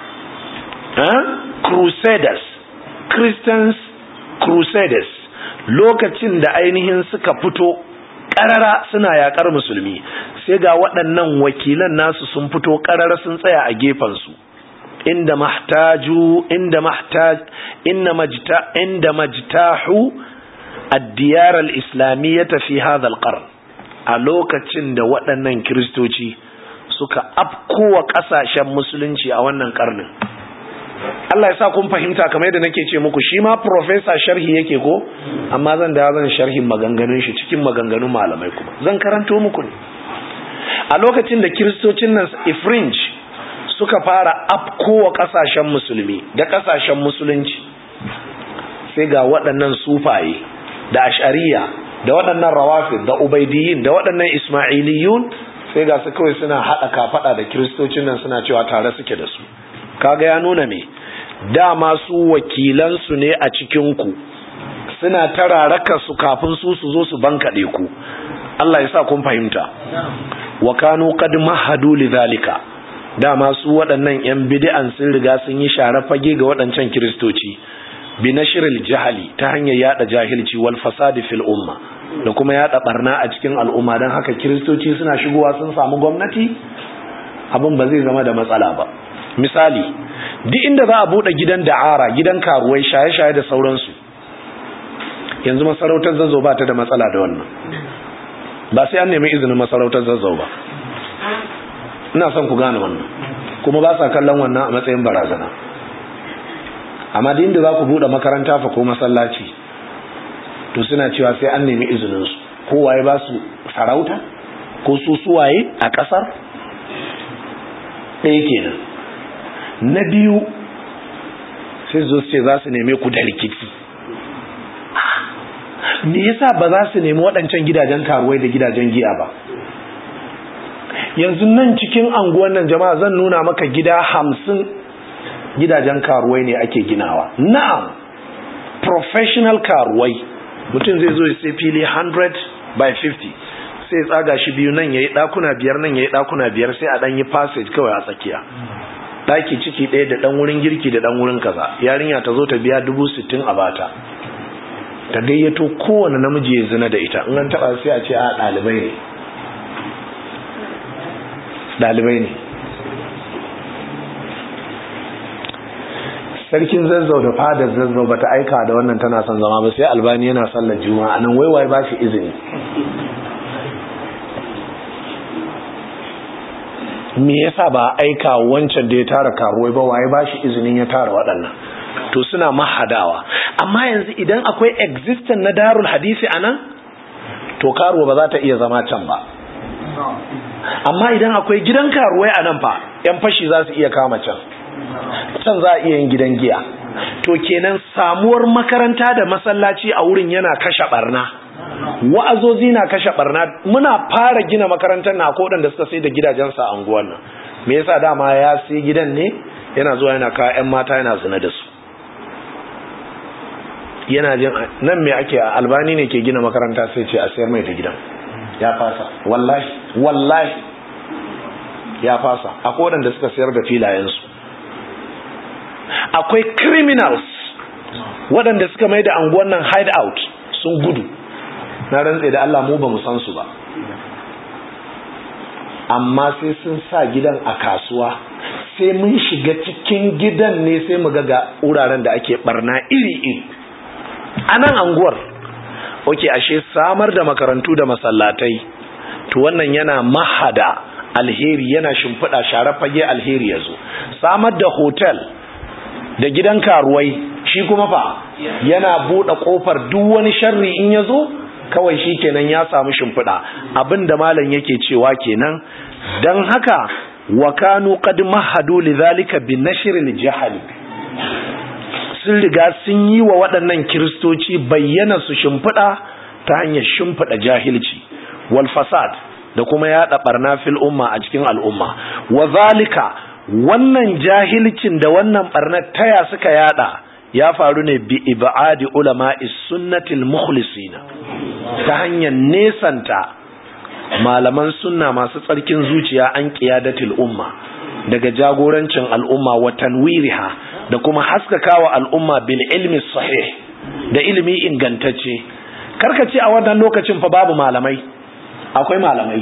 eh? crusaders christians crusaders lokacin da ainihin suka fito ƙarara suna yaƙar musulmi sai ga waɗannan wakilan nasu sun fito ƙarara sun tsaya a gefensu inda mahtaju inda mahtaj inda majta inda majtahu ad-diyar al-islamiyyah fi hadha al-qarn a lokacin da waɗannan kristoci suka afkowa ƙasashen musulunci a wannan karnin Allah ya sa kun fahimta kamar yadda nake ce muku shi ma professor sharhi yake ko amma zan da zan sharhin maganganun shi cikin maganganun malamai kuma zan karanto muku ne a lokacin da kiristocin nan ifringe suka fara afkowa kasashen musulmi da kasashen musulunci sai ga waɗannan sufaye da ashariya da waɗannan rawafid da ubaidiyin da waɗannan ismailiyun sai ga su kawai suna haɗa kafaɗa da kiristocin nan suna cewa tare suke da su kaga ya nuna me dama su wakilansu ne a cikinku suna tararaka su kafin su su zo su bankaɗe ku Allah ya sa kun fahimta wa kanu qad mahadu lidhalika dama su waɗannan yan bid'an sun riga sun yi share fage ga waɗancan kiristoci bi nashril jahali ta hanyar yada jahilci wal fasadi fil umma da kuma yada barna a cikin al'umma dan haka kiristoci suna shigowa sun samu gwamnati abin ba zai zama da matsala ba misali duk inda za a bude gidan da'ara gidan karuwai shaye-shaye da sauransu yanzu masarautar zazzau ba ta da matsala da wannan ba sai an nemi izinin masarautar zazzau ba ina son ku gane wannan kuma ba sa kallon wannan a matsayin barazana amma da inda za ku bude makaranta fa ko masallaci to suna cewa sai an nemi izininsu kowaye ba su sarauta ko su suwaye a ƙasar ɗaya kenan na biyu sai zo ce za su neme ku da rikici me yasa ba za su nemi waɗancan gidajen karuwai da gidajen giya ba yanzu nan cikin anguwan nan jama'a zan nuna maka gida hamsin gidajen karuwai ne ake ginawa na'am professional karuwai mutum zai zo sai fili 100 by 50 sai tsaga shi biyu nan yayi ɗakuna biyar nan yayi ɗakuna biyar sai a ɗan yi passage kawai a tsakiya daki ciki ɗaya da ɗan wurin girki da ɗan wurin kaza yarinya ta zo ta biya dubu sittin a bata ta gayyato kowane namiji ya zina da ita in an taɓa sai a ce a ɗalibai ne ɗalibai ne sarkin zazzau da fadar zazzau ba ta aika da wannan tana son zama ba sai albani yana sallar juma'a nan waiwai ba shi izini me yasa ba aika wancan da ya tara karuwai ba waye ba shi izinin ya tara waɗannan to suna mahadawa amma yanzu idan akwai existence na darul hadisi anan to karuwa ba za ta iya zama can ba amma idan akwai gidan karuwai anan fa yan fashi za su iya kama can can za a iya yin gidan giya to kenan samuwar makaranta da masallaci a wurin yana kashe barna wa'azozi na kashe barna muna fara gina makarantar na ko da suka sai da gidajensa a unguwar nan me yasa dama ya sai gidan ne yana zuwa yana kawo ƴan mata yana zina da su yana jin nan me ake albani ne ke gina makaranta sai ce a sayar mai da gidan ya fasa wallahi wallahi ya fasa akwai waɗanda suka sayar da filayensu akwai criminals waɗanda suka mai da anguwan nan hideout sun gudu na rantse da Allah mu ba mu san su ba amma sai sun sa gidan a kasuwa sai mun shiga cikin gidan ne sai mu ga wuraren da ake barna iri-iri a nan anguwar oke ashe samar da makarantu da masallatai to wannan yana mahada alheri yana shimfiɗa share fage alheri ya zo samar da hotel da gidan karuwai shi kuma fa yana buɗe ƙofar duk wani sharri in ya zo kawai shi kenan ya samu shimfiɗa abinda malam yake cewa kenan don haka wa kanu qad mahadu lidhalika bi nashril jahali sun riga sun yi wa waɗannan kiristoci bayyana su shimfiɗa ta hanyar shimfiɗa jahilci wal fasad da kuma yaɗa ɓarna fil umma a cikin al'umma wa zalika wannan jahilcin da wannan ɓarnar taya suka yaɗa ya faru ne bi ibadi ulama'i sunnatil mukhlisina ta hanyar nesanta malaman sunna masu tsarkin zuciya an qiyadatil umma daga jagorancin al'umma wa tanwiriha da kuma haskakawa al'umma bil ilmi sahih da ilimi ingantacce karkace a wannan lokacin fa babu malamai akwai malamai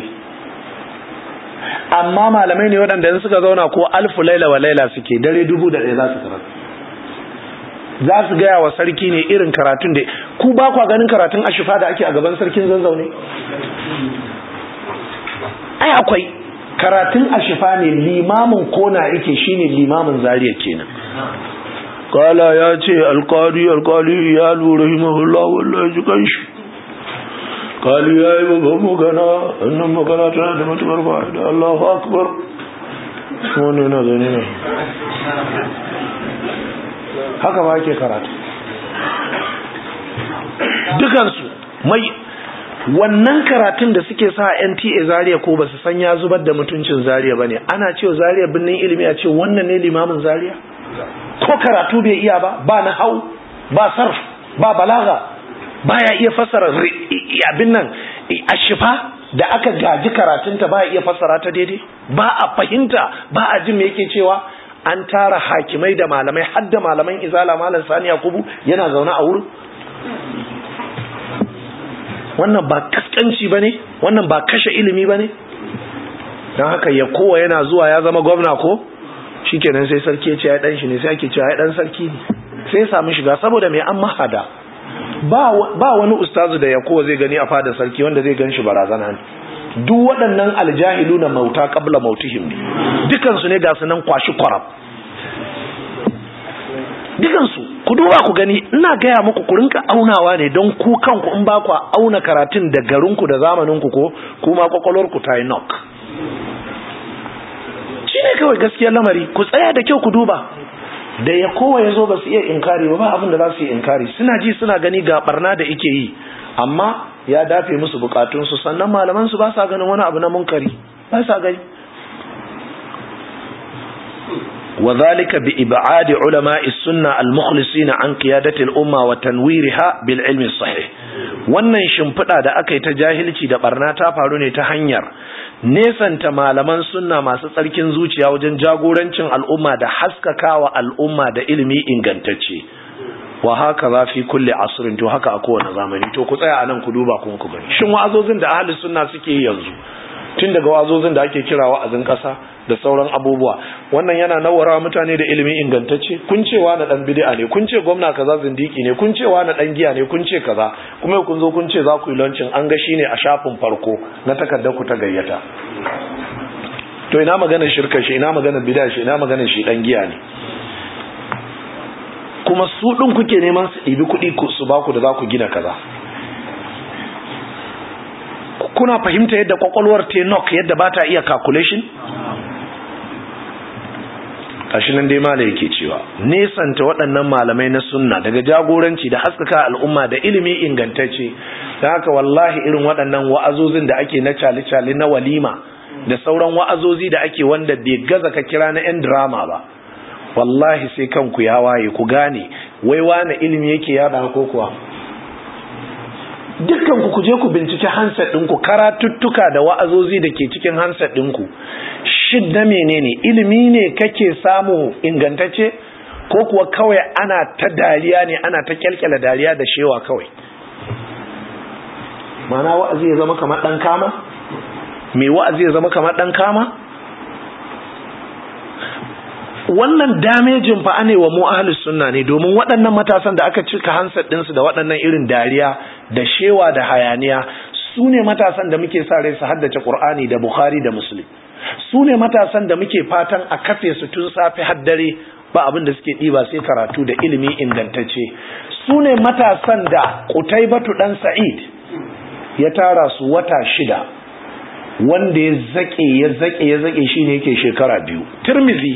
amma malamai ne waɗanda in suka zauna ko alfu laila wa laila suke dare dubu da ɗaya za su karatu za su gaya wa sarki ne irin karatun da ku ba kwa ganin karatun ashifa da ake a gaban sarkin zanzau ne ai akwai karatun ashifa ne limamin kona yake shine limamin zariya kenan kala ya ce alkali alkali ya lura rahimahullah wallahi ji kanshi kali ya yi babban magana annan magana tana da matukar fa'ida Allahu akbar wani yana zane ne haka ba ke karatu dukansu mai wannan karatun da suke sa NTA Zaria ko basu san ya zubar da mutuncin Zaria bane ana cewa Zaria binnin ilimi a ce wannan ne limamin Zaria ko karatu bai iya ba ba na hau ba sarf ba balaga baya iya fassara abin nan ashifa da aka gaji karatunta ba iya fassara ta daidai ba a fahimta ba a jin me yake cewa an tara hakimai da malamai har da malaman izala malam sani yakubu yana zaune a wurin wannan ba kaskanci ba ne wannan ba kashe ilimi ba ne don haka ya kowa yana zuwa ya zama gwamna ko shi kenan sai sarki ya ce ya dan shi ne sai ake cewa ya dan sarki ne sai ya samu shiga saboda mai an mahada ba wani ustazu da ya kowa zai gani a fadar sarki wanda zai gan shi barazana ne duk waɗannan aljahilu na mauta kabla mautihim ne dukansu ne ga su nan kwashi kwarab dukansu ku duba ku gani ina gaya muku ku rinka aunawa ne don ku kanku in ba ku auna karatun da garinku da zamaninku ko kuma kwakwalwarku ta yi knock shi ne kawai gaskiyar lamari ku tsaya da kyau ku duba da ya kowa ya zo ba su iya inkari ba ba abin da za su yi inkari suna ji suna gani ga barna da ike yi amma ya dafe musu bukatunsu sannan malaman su ba sa ganin wani abu na munkari ba sa gani وذلك بإبعاد علماء السنة المخلصين عن قيادة الأمة وتنويرها بالعلم الصحيح wannan shimfiɗa da aka yi ta jahilci da barna ta faru ne ta hanyar nesanta malaman sunna masu tsarkin zuciya wajen jagorancin al'umma da haskakawa al'umma da ilimi ingantacce wa haka za fi kulle asirin to haka a kowane zamani to ku tsaya a nan ku duba kuma ku gani shin wa'azozin da ahli sunna suke yi yanzu tun daga wa'azozin da ake kira wa'azin ƙasa da sauran abubuwa wannan yana nawara mutane da ilimi ingantacce kun cewa na dan bid'a ne kun ce gwamna kaza zindiki ne kun cewa na dan giya ne kun ce kaza kuma kun zo kun ce za ku yi launching an ga shine a shafin farko na takardar ku ta gayyata to ina magana shirka shi ina magana bid'a shi ina magana shi dan giya ne kuma su din kuke neman su ɗibi kuɗi su ba ku da za ku gina kaza kuna fahimta yadda kwakwalwar tenok yadda ba ta iya calculation kashi nan dai mala yake cewa nesanta waɗannan malamai na sunna daga jagoranci da haskaka al'umma da ilimi ingantacce don haka wallahi irin waɗannan wa'azozin da ake na cali-cali na walima da sauran wa'azozi da ake wanda bai gaza ka kira na 'yan drama ba wallahi sai kanku ya waye ku gane wai wane ilimi yake yada ko kuwa dukkan ku kuje ku binciki handset ɗinku karatuttuka da wa'azozi da ke cikin handset ɗinku shin na menene ilimi ne kake samu ingantacce ko kuwa kawai ana ta dariya ne ana ta kyalkyala dariya da shewa kawai mana wa'azi ya zama kamar ɗan kama mai wa'azi ya zama kamar ɗan kama wannan damejin fa ne wa mu ahlus sunna ne domin waɗannan matasan da aka cika handset ɗinsu da waɗannan irin dariya da shewa da hayaniya su ne matasan da muke sa rai su haddace Qur'ani da Bukhari da Muslim su ne matasan da muke fatan a kafe su tun safe har dare ba abin da suke ɗiba sai karatu da ilimi ingantacce su ne matasan da Qutaybatu dan Sa'id ya tara su wata shida wanda ya zake ya zake ya zake shine yake shekara biyu Tirmizi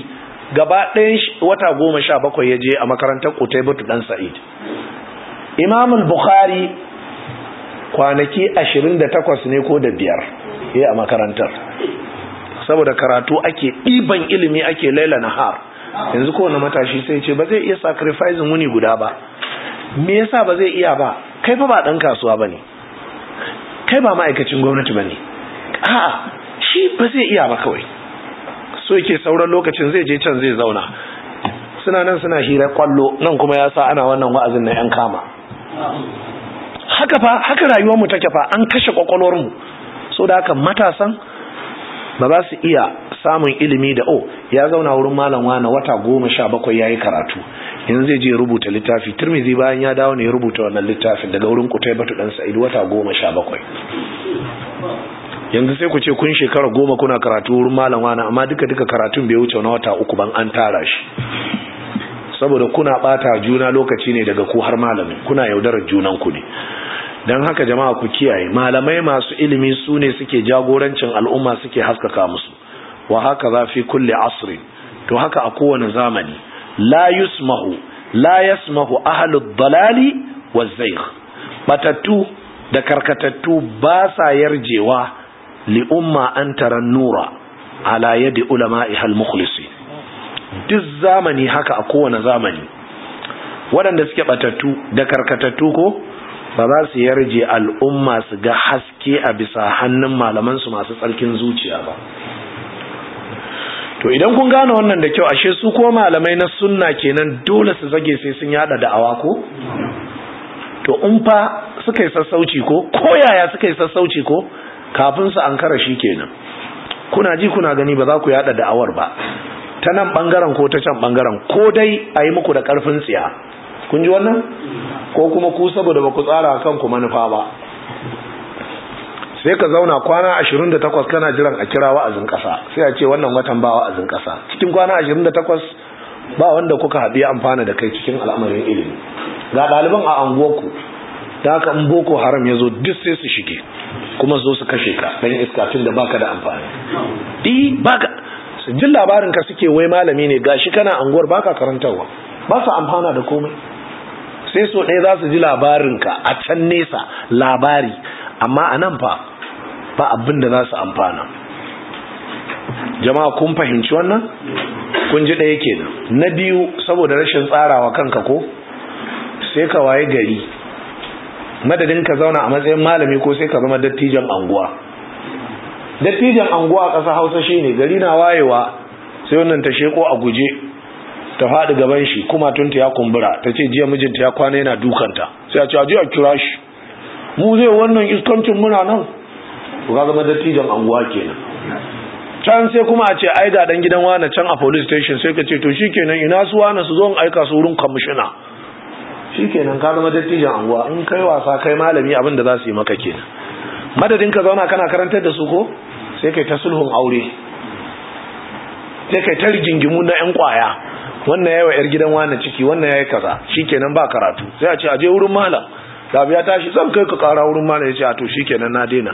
gaba ɗayan wata goma sha bakwai ya je a makarantar Qutaybatu dan Sa'id Imam al-Bukhari kwanaki ashirin da takwas ne ko da biyar ya a makarantar saboda karatu ake ɗiban ilimi ake laila nahar yanzu kowane matashi sai ce ba zai iya sacrificing wuni guda ba me yasa ba zai iya ba kai fa ba ɗan kasuwa ba ne kai ba ma'aikacin gwamnati ba ne a'a shi ba zai iya ba kawai so yake sauran lokacin zai je can zai zauna suna nan suna hira kwallo nan kuma ya sa ana wannan wa'azin na 'yan kama haka fa haka rayuwarmu take fa an kashe kwakwalwarmu so da haka matasan ba za su iya samun ilimi da o ya zauna wurin malam wani wata goma sha bakwai ya yi karatu yanzu zai je rubuta littafi turmizi bayan ya dawo ne ya rubuta wannan littafin daga wurin kutai batu dan sa'id wata goma sha bakwai yanzu sai ku ce kun shekara goma kuna karatu wurin malam wani amma duka duka karatun bai wuce na wata uku ban an tara shi saboda kuna bata juna lokaci ne daga ku har malamin kuna yaudarar junan ku ne don haka jama'a ku kiyaye malamai masu ilimi su ne suke jagorancin al'umma suke haskaka musu wa haka za fi kulle asri to haka a kowane zamani la yusmahu la yasmahu ahlud dalali wa zaykh batattu da karkatattu ba sa yarjewa li umma an taran nura ala yadi ulama'iha al-mukhlisi duk zamani haka a kowane zamani waɗanda suke batattu da karkatattu ko ba za su yarje al'umma su ga haske a bisa hannun malamansu masu tsarkin zuciya ba to idan kun gane wannan da kyau ashe su ko malamai na sunna kenan dole su zage sai sun yada da'awa ko to in fa suka yi sassauci ko ko yaya suka yi sassauci ko kafin su ankara shi kenan kuna ji kuna gani ba za ku yada da'awar ba ta nan bangaren ko ta can bangaren ko dai a yi muku da karfin tsiya kun ji wannan ko kuma ku saboda ba ku tsara kanku manufa ba sai ka zauna kwana 28 kana jiran a kira wa'azin ƙasa sai a ce wannan watan ba wa'azin ƙasa cikin kwana 28 ba wanda kuka haɗu ya amfana da kai cikin al'amarin ilimi ga ɗaliban a anguwarku da haka in boko haram ya zo duk sai su shige kuma zo su kashe ka ɗan iska tun da baka da amfani di baka su jin labarin ka suke wai malami ne gashi kana anguwar baka karantarwa ba su amfana da komai sai so ɗaya za su ji labarinka a can nesa labari amma a nan fa ba abin da za su amfana jama'a kun fahimci wannan kun ji ɗaya kenan na biyu saboda rashin tsarawa kanka ko sai ka waye gari madadin ka zauna a matsayin malami ko sai ka zama dattijan anguwa dattijan anguwa a ƙasa hausa shine gari na wayewa sai wannan ta sheko a guje ta faɗi gaban shi kuma tunta ya kumbura ta ce jiya mijinta ya kwana yana dukanta sai a ce a a kira shi mu zai wannan iskancin muna nan ku ga zama dattijan anguwa kenan can sai kuma a ce ai ga dan gidan wani can a police station sai ka ce to shikenan ina su wani su zo in aika su wurin kwamishina shikenan ka zama dattijan anguwa in kai wasa kai malami abin da za su yi maka kenan madadin ka zauna kana karantar da su ko sai kai ta sulhun aure sai kai ta rigingimu na yan kwaya wannan yawa yar gidan wani ciki wannan yayi kaza shikenan ba karatu sai a ce aje wurin malam da ya tashi zan kai ka kara wurin malam ya ce a to shikenan na daina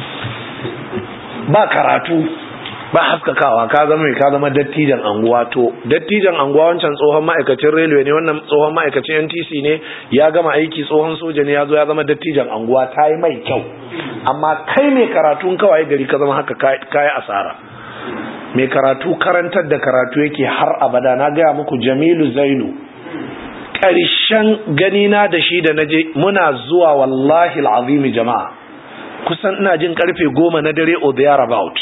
ba karatu ba haskakawa ka zama mai ka zama dattijan anguwa to dattijan anguwa wancan tsohon ma'aikacin railway ne wannan tsohon ma'aikacin NTC ne ya gama aiki tsohon soja ne ya zo ya zama dattijan anguwa ta yi mai kyau amma kai mai karatu kawai gari ka zama haka kayi asara mai karatu karantar da karatu yake har abada na gaya muku jamilu zainu ƙarshen ganina da shi da naje muna zuwa wallahi al'azimi jama'a kusan ina jin karfe goma na dare or there about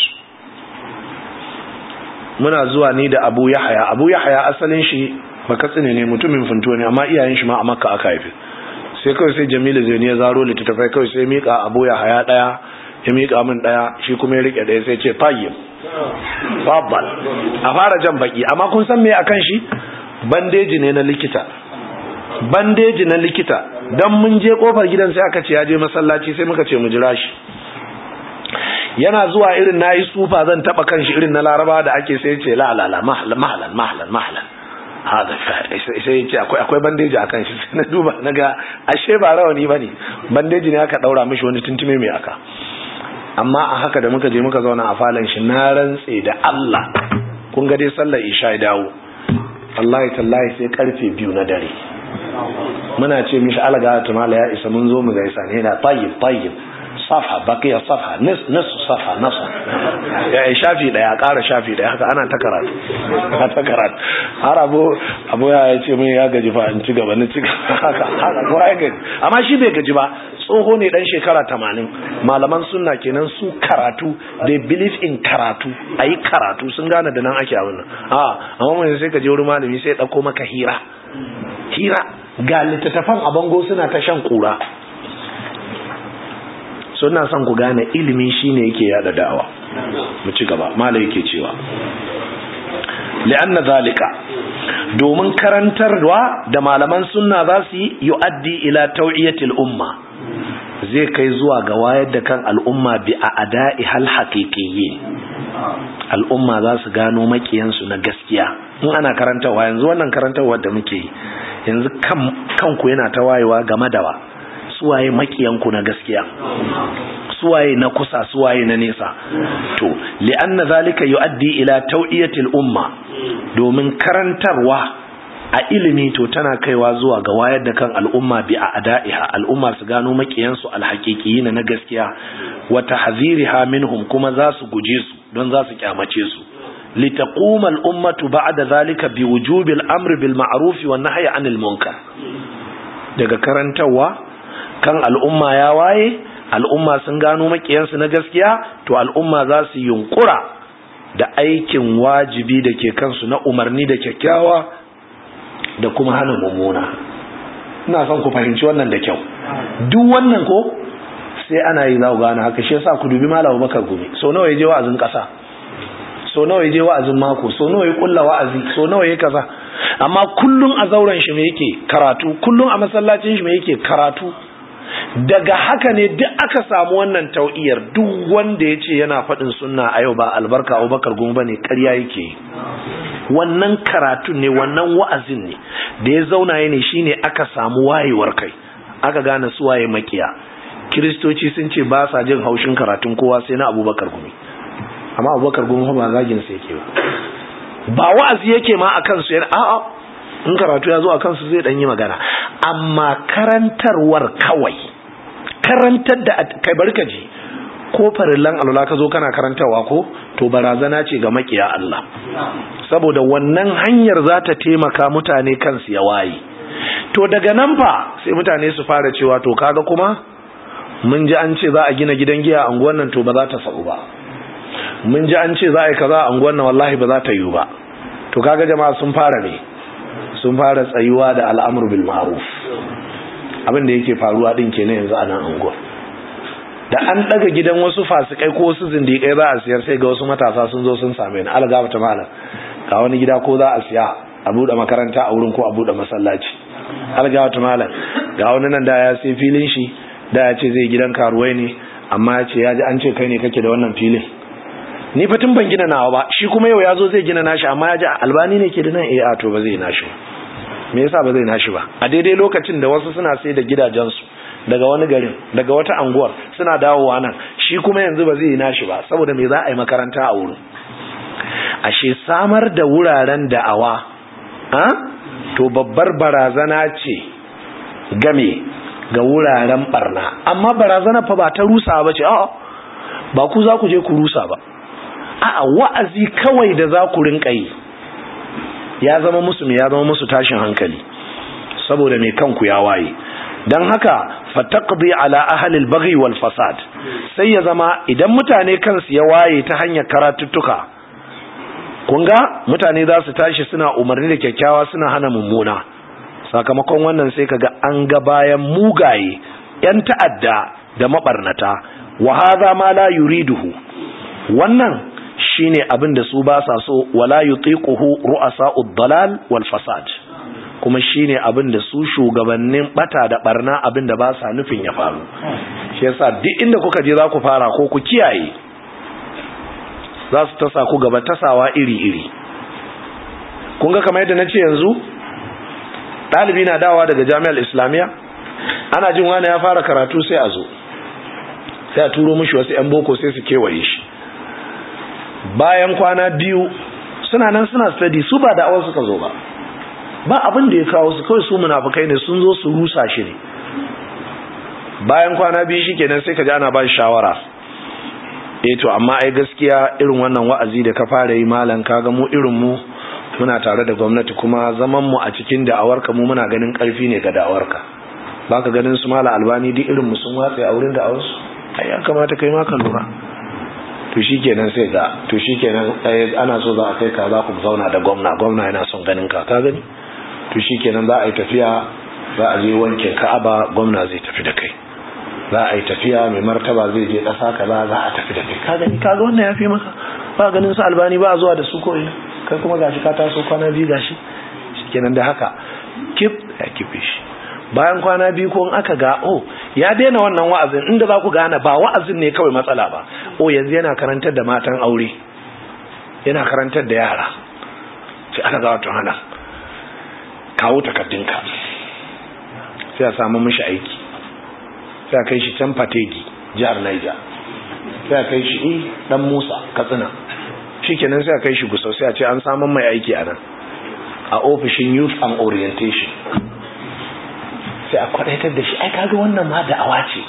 muna zuwa ni da abu yahaya abu yahaya asalin shi makatsine ne mutumin funto ne amma iyayen shi ma a makka aka haifi sai kawai sai jamilu zaini ya zaro littattafai kawai sai mika abu yahaya daya ya mika min daya shi kuma ya rike daya sai ce fayyim babbal a fara jan baki amma kun san me akan shi bandeji ne na likita bandeji na likita dan mun je kofar gidan sai aka ce ya je masallaci sai muka ce mu jira shi yana zuwa irin nayi sufa zan taba kanshi irin na laraba da ake sai ce la la la mahlan mahlan mahlan mahlan hada sai ce akwai akwai bandeji akan shi sai na duba naga ashe ba rawani bane bandeji ne aka daura mishi wani tuntume mai aka amma a haka da muka je muka zauna a falon shi na rantse da Allah kun ga dai sallar isha ya dawo wallahi tallahi sai karfe biyu na dare muna ce mishi alaga tumala ya isa mun zo mu gaisa ne na tayyib tayyib safa baqiya safa nis nis safa nasa ya shafi daya ƙara shafi daya haka ana ta karatu ana ta karatu har abu abu ya ce min ya gaji fa in ci gaba ni ci haka haka ko ya gaji amma shi bai gaji ba tsoho ne dan shekara 80 malaman sunna kenan su karatu they believe in karatu ayi karatu sun gane da nan ake a wannan a amma mun sai ka je wurin malami sai ya dauko maka hira hira ga littattafan a bango suna ta shan kura suna son ku gane ilimi shine yake yada da'awa mu ci gaba malai yake cewa li'anna zalika domin karantarwa da malaman sunna za su yi yu'addi ila tau'iyatil umma zai kai zuwa ga wayar da kan al'umma bi a ada'i hal haqiqiyyin al'umma za su gano makiyansu na gaskiya in ana karantarwa yanzu wannan karantarwa da muke yi yanzu kanku yana ta wayewa game da wa suwaye makiyanku na gaskiya suwaye na kusa suwaye na nesa to li'anna zalika yu'addi ila tau'iyatil umma domin karantarwa a ilimi to tana kaiwa zuwa ga wayar da kan al'umma bi a ada'iha al'umma su gano makiyansu alhaqiqiyin na gaskiya wa tahziriha minhum kuma za su guje su don za su kyamace su litaquma al'ummatu ba'da zalika bi wujubil amri bil ma'ruf wan nahyi 'anil munkar daga karantarwa kan al'umma ya waye al'umma sun gano makiyansu na gaskiya to al'umma za su yunkura da aikin wajibi da ke kansu na umarni da kyakkyawa da kuma hana mummuna ina son ku fahimci wannan da kyau duk wannan ko sai ana yi za ku gane haka shi yasa ku dubi malam Bakar Gumi so nawa yaje wa'azin kasa so nawa yaje wa'azin mako so nawa ya kulla wa'azi so nawa ya kaza amma kullun a zauren shi me yake karatu kullun a masallacin shi me yake karatu daga haka ne duk aka samu wannan tau'iyar duk wanda ya ce yana faɗin sunna a yau ba albarka abubakar goma ba ne ƙarya yake wannan karatun ne wannan wa'azin ne da ya zauna ya ne shine aka samu wayewar kai aka gane su waye makiya kiristoci sun ce ba sa jin haushin karatun kowa sai na abubakar gumi amma abubakar gumi ba zagin sa yake ba ba wa'azi yake ma akan su yana a'a in karatu ya zo a kansu zai yi magana amma karantarwar kawai karantar da kai barka ji ko farillan alwala ka zo kana karantarwa ko to barazana ce ga makiya Allah saboda wannan hanyar za ta taimaka mutane kansu ya waye to daga nan fa sai mutane su fara cewa to kaga kuma mun ji an ce za a gina gidan giya a unguwan nan to ba za ta sa'u ba mun ji an ce za a yi kaza a unguwan nan wallahi ba za ta yiwu ba to kaga jama'a sun fara ne sun fara tsayuwa da al'amur bil ma'ruf abin da yake faruwa din kenan yanzu a nan anguwa da an daga gidan wasu fasikai ko wasu zindikai za a siyar sai ga wasu matasa sun zo sun same ni algaba ta malam ga wani gida ko za a siya a bude makaranta a wurin ko a bude masallaci algaba ta malam ga wani nan da ya sai filin shi da ya ce zai gidan karuwai ne amma ya ce ya ji an ce kai ne kake da wannan filin ni fa tun ban gina nawa ba shi kuma yau ya zo zai gina nashi amma ya ji albani ne ke da nan eh a to ba zai nashi ba me yasa ba zai nashi ba a daidai lokacin da wasu suna sai da gidajensu daga wani garin daga wata anguwar suna dawowa nan shi kuma yanzu ba zai nashi ba saboda me za a yi makaranta a wurin ashe samar da wuraren da'awa ha to babbar barazana ce game ga wuraren barna amma barazana fa ba ta rusa ba ce a'a ba ku za ku je ku rusa ba a'a wa'azi kawai da za ku rinka yi ya zama musu me ya zama musu tashin hankali saboda me kanku ya waye dan haka fataqdi ala ahli al-baghi wal fasad sai ya zama idan mutane kansu ya waye ta hanyar karatuttuka kun ga mutane za su tashi suna umarni da kyakkyawa suna hana mummuna sakamakon wannan sai kaga an ga bayan mugaye yan ta'adda da mabarnata wa hadha ma la yuriduhu wannan shine abin da su ba sa so wala yutiquhu ru'asa'ud dalal wal fasad kuma shine abin da su shugabannin bata da barna abin da ba sa nufin ya faru shi yasa duk inda kuka je za ku fara ko ku kiyaye za su tasa ku gaba tasawa iri-iri kun ga kamar yadda na ce yanzu ɗalibi na dawa daga jami'ar islamiyya ana jin wani ya fara karatu sai a zo sai a turo mishi wasu 'yan boko sai su kewaye shi bayan kwana biyu suna nan suna study su ba da'awar suka zo ba ba abin da ya kawo su kawai su munafukai ne sun zo su rusa shi ne bayan kwana biyu shi kenan sai ka ji ana ba shi shawara eh to amma ai gaskiya irin wannan wa'azi da ka fara yi malam kaga mu irin mu muna tare da gwamnati kuma zaman mu a cikin da'awarka mu muna ganin karfi ne ga da'awarka baka ganin su mala albani duk irin mu sun watsa a wurin da'awarsu ai ya kamata kai ma ka lura to shikenan sai ga to shikenan ana so za a kai ka za ku zauna da gwamna gwamna yana son ganin ka ka gani to shikenan za a yi tafiya za a je wankin ka'aba gwamna zai tafi da kai za a yi tafiya mai martaba zai je ƙasa kaza za a tafi da kai ka gani ka ga wannan ya fi maka ba ganin su albani ba zuwa da su ko ina kai kuma gashi ka taso kwana biyu gashi shikenan da haka kip ya kife shi bayan kwana biyu ko in aka ga oh ya daina wannan wa'azin inda za ku gane ba wa'azin ne kawai matsala ba oh yanzu yana karantar da matan aure yana karantar da yara sai aka ga wato hana kawo takardunka sai a samu mishi aiki sai a kai shi can fategi jihar Niger sai a kai shi eh dan Musa Katsina shikenan sai a kai shi gusau sai a ce an samu mai aiki a nan a ofishin youth and orientation sai a kwadaitar da shi ai kaga wannan ma da'awa ce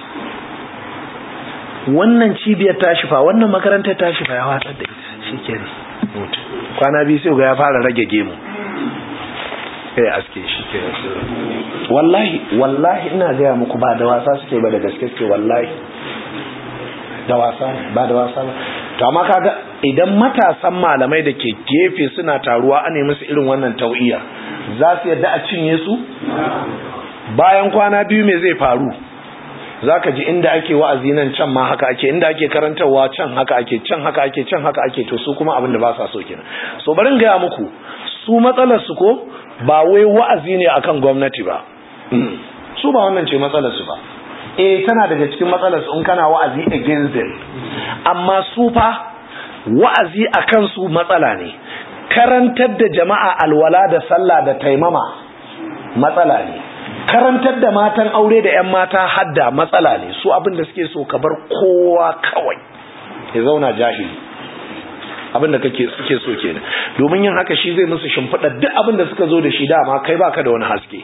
wannan cibiyar tashi fa wannan makarantar tashi fa ya watsar da ita shikenan mutu kwana biyu sai ga ya fara rage gemu sai aske shi kenan wallahi wallahi ina gaya muku ba da wasa suke ba da gaske suke wallahi da wasa ba da wasa ba to amma kaga idan matasan malamai da ke gefe suna taruwa a ne musu irin wannan tau'iya za su yadda a cinye su bayan kwana biyu me zai faru zaka ji inda ake wa'azi nan can ma haka ake inda ake karantarwa can haka ake can haka ake can haka ake to su kuma abin da ba sa so kenan so bari gaya muku su matsalar su ko ba wai wa'azi ne akan gwamnati ba su ba wannan ce matsalar su ba eh tana daga cikin matsalar su in kana wa'azi against them amma su fa wa'azi akan su matsala ne karantar da jama'a alwala da sallah da taimama matsala ne karantar da matan aure da 'yan mata hadda matsala ne su abin da suke so ka bar kowa kawai ya zauna jahili abin da kake suke so kenan domin yin haka shi zai musu shimfiɗa duk abin da suka zo da shi dama kai baka da wani haske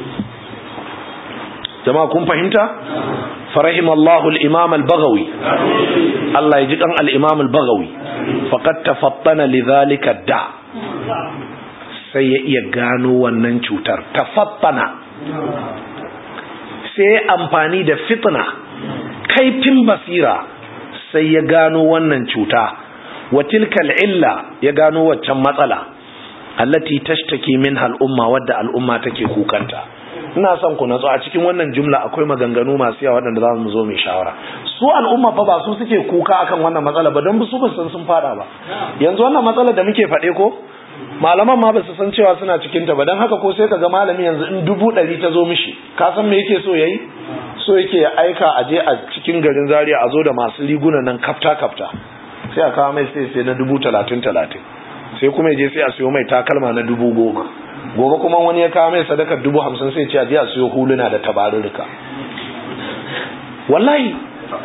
jama'a kun fahimta farahim Allahu al-imam al-baghawi Allah ya ji kan al-imam al-baghawi faqad tafattana lidhalika da sai ya iya gano wannan cutar tafattana sai amfani da fitna kaifin basira sai ya gano wannan cuta wa tilkal illa ya gano waccan matsala allati tashtaki minha al'umma wadda al'umma take kukanta ina son ku natsu a cikin wannan jumla akwai maganganu masu yawa waɗanda za mu zo mai shawara su al'umma fa ba su suke kuka akan wannan matsala ba don su ba san sun fada ba yanzu wannan matsala da muke faɗe ko malaman ma ba su san cewa suna cikin ta ba don haka ko sai ka ga malami yanzu in dubu ɗari ta zo mishi ka san me yake so yayi so yake ya aika a je a cikin garin zaria a zo da masu riguna nan kafta kafta sai a kawo mai sai sai na dubu talatin talatin sai kuma ya je sai a siyo mai takalma na dubu goma gobe kuma wani ya kawo mai sadakar dubu hamsin sai ce a je a siyo huluna da tabarurruka wallahi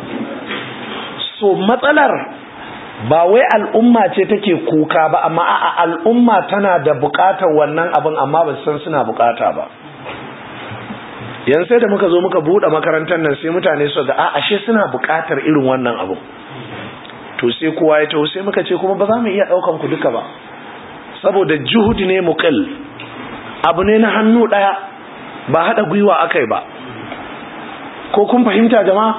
so matsalar ba wai al'umma ce take kuka ba amma a al'umma tana da bukatar wannan abin amma ba san suna bukata ba yan sai da muka zo muka buɗe makarantar nan sai mutane su ga a ashe suna bukatar irin wannan abin to sai kowa ya taho sai muka ce kuma ba za mu iya ɗaukan ku duka ba saboda juhudi ne muqil abu ne na hannu ɗaya ba haɗa gwiwa akai ba ko kun fahimta jama'a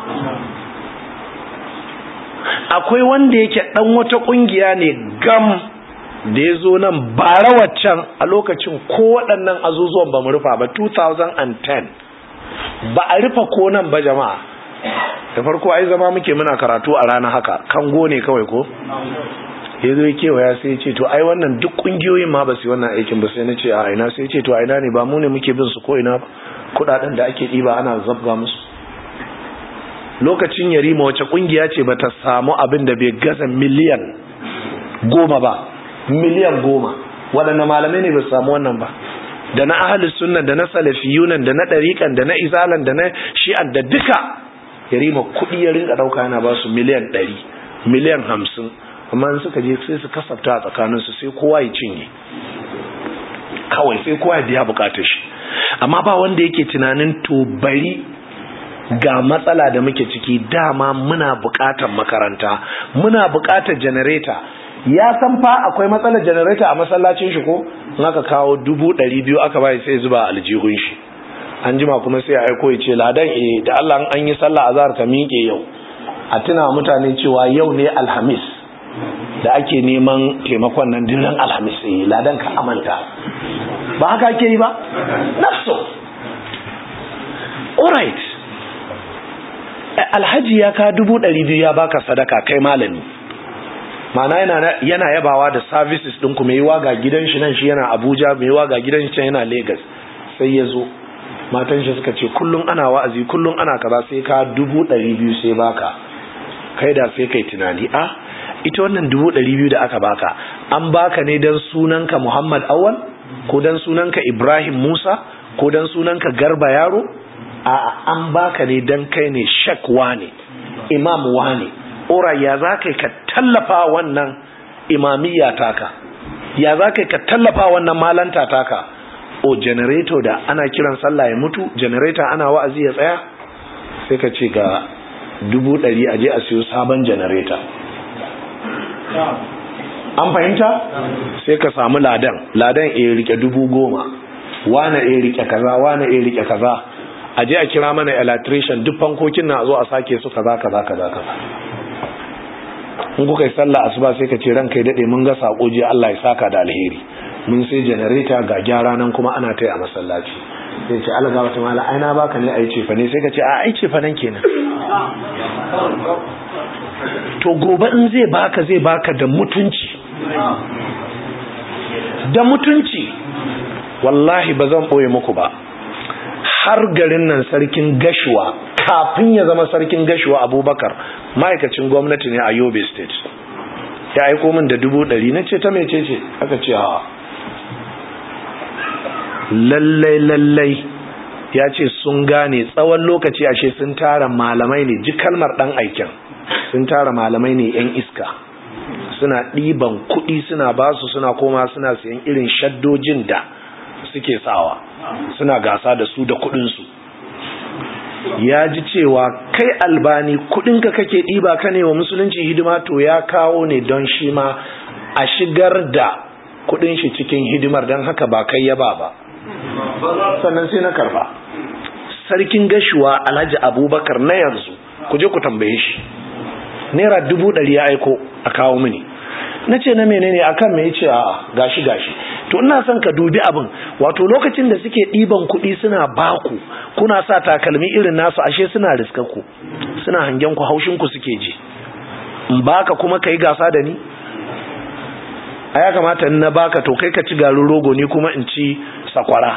akwai wanda yake ɗan wata ƙungiya ne gam da ya zo nan bara waccan a lokacin ko waɗannan azuzuwan ba mu rufa ba 2010 ba a rufa ko nan ba jama'a da farko ai zama muke muna karatu a rana haka kango ne kawai ko ya zo kewaya sai ce to ai wannan duk kungiyoyin ma ba su wannan aikin ba sai na ce a ina sai ce to a ina ne ba mu ne muke bin su ko ina ba kudaden da ake ɗiba ana zabga musu lokacin yarima wace kungiya ce ba ta samu abin da bai gaza miliyan goma ba miliyan goma waɗanne malamai ne ba su samu wannan ba da na ahalus sunna da na salafiyunan da na ɗariƙan da na izalan da na shi'an da duka yarima kuɗi ya rinka ɗauka yana ba su miliyan ɗari miliyan hamsin amma in suka je sai su kasafta a tsakaninsu sai kowa ya cinye kawai sai kowa ya biya bukatar shi amma ba wanda yake tunanin to bari ga matsala da muke ciki dama muna bukatar makaranta muna bukatar janareta ya san fa akwai matsalar janareta a masallacin shi ko in aka kawo dubu ɗari biyu aka bai sai zuba aljihun shi an jima kuma sai a aiko ya ce ladan eh da Allah an yi sallah azhar ka miƙe yau a tuna mutane cewa yau ne alhamis da ake neman taimakon nan dinan alhamis eh ladan ka amanta ba haka ake yi ba nafso alright alhaji ya ka dubu ɗari biyu ya baka sadaka kai malami mana yana, yana yabawa da services ɗin ku mai ga gidan shi nan shi yana abuja mai ga gidan shi can yana lagos sai ya zo matan shi suka ce kullum ana wa'azi kullum ana kaza sai ka dubu ɗari biyu sai baka kai da sai kai tunani a ita wannan dubu ɗari biyu da aka baka an baka ne don sunanka muhammad awal ko don sunanka ibrahim musa ko don sunanka garba yaro a an baka ne don kai ne shakwa ne imam ne ora ya za ka ka tallafa wannan imamiyya taka ya za ka ka tallafa wannan malanta taka o generator da ana kiran sallah ya mutu generator ana wa'azi ya tsaya sai ka ce ga dubu ɗari a je a siyo sabon generator an fahimta sai ka samu ladan ladan ya rike dubu goma wane ya rike kaza wane ya rike kaza a je a kira mana electrician duk fankokin na zo a sake su kaza kaza kaza kaza in kuka yi sallah asuba sai ka ce ranka ya dade mun ga sako je Allah ya saka da alheri mun sai generator ga gyara nan kuma ana tai a masallaci sai ce Allah ga wata mala aina baka ne ai ce fa ne sai ka ce a ai ce fa nan kenan to gobe in zai baka zai baka da mutunci da mutunci wallahi ba zan boye muku ba har garin nan sarkin gashuwa kafin ya zama sarkin gashuwa abubakar ma'aikacin gwamnati ne a yobe state ya aiko min da dubu ɗari na ce ta mece ce aka ce hawa lallai lallai ya ce sun gane tsawon lokaci ashe sun tara malamai ne ji kalmar ɗan aikin sun tara malamai ne 'yan iska suna ɗiban kuɗi suna basu suna koma suna siyan irin shaddojin da suke sawa suna gasa da su da kuɗinsu ya ji cewa kai albani kuɗinka kake ɗiba ka ne wa musulunci hidima to ya kawo ne don shi ma a shigar da kuɗin shi cikin hidimar don haka ba kai yaba ba sannan sai na karba sarkin gashuwa alhaji abubakar na yanzu ku je ku tambaye shi naira dubu ɗari ya aiko a kawo mini na ce na menene akan me yace a gashi gashi to ina son ka dubi abin wato lokacin da suke ɗiban kuɗi suna baku kuna sa takalmi irin nasu ashe suna riskar ku suna hangen ku haushin ku suke ji in baka kuma kai gasa da ni a ya kamata in na baka to kai ka ci garin rogo ni kuma in ci sakwara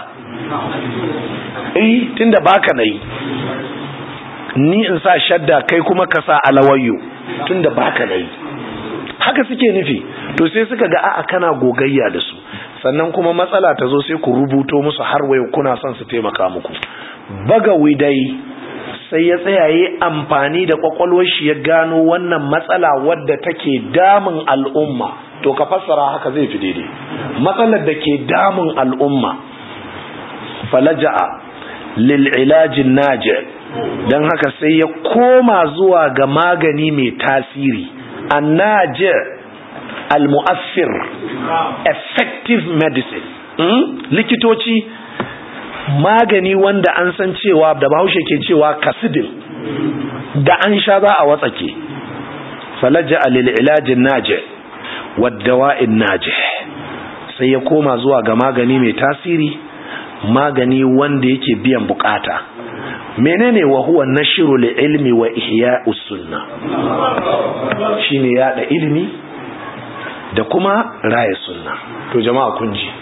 eh tunda baka nayi ni in sa shadda kai kuma ka sa alawayyo tunda baka nayi haka suke nufi to sai suka ga a'a kana gogayya da su sannan kuma matsala ta zo sai ku rubuto musu har wayo kuna son su taimaka muku bagawi dai sai ya tsayaye amfani da kwakwalwar shi ya gano wannan matsala wadda take damun al'umma to ka fassara haka zai fi daidai matsalar da ke damun al'umma falaja'a lil ilajin naji don haka sai ya koma zuwa ga magani mai tasiri annaji al-mu'assir effective medicine likitoci magani wanda an san cewa da bahaushe ke cewa kasidin da an sha za a watsake falaja lil ilajin naji waddawa'in naji sai ya koma zuwa ga magani mai tasiri magani wanda yake biyan bukata menene wa huwa nashru li ilmi wa ihya'us sunna shine yada ilimi da kuma raya sunna to jama'a kun ji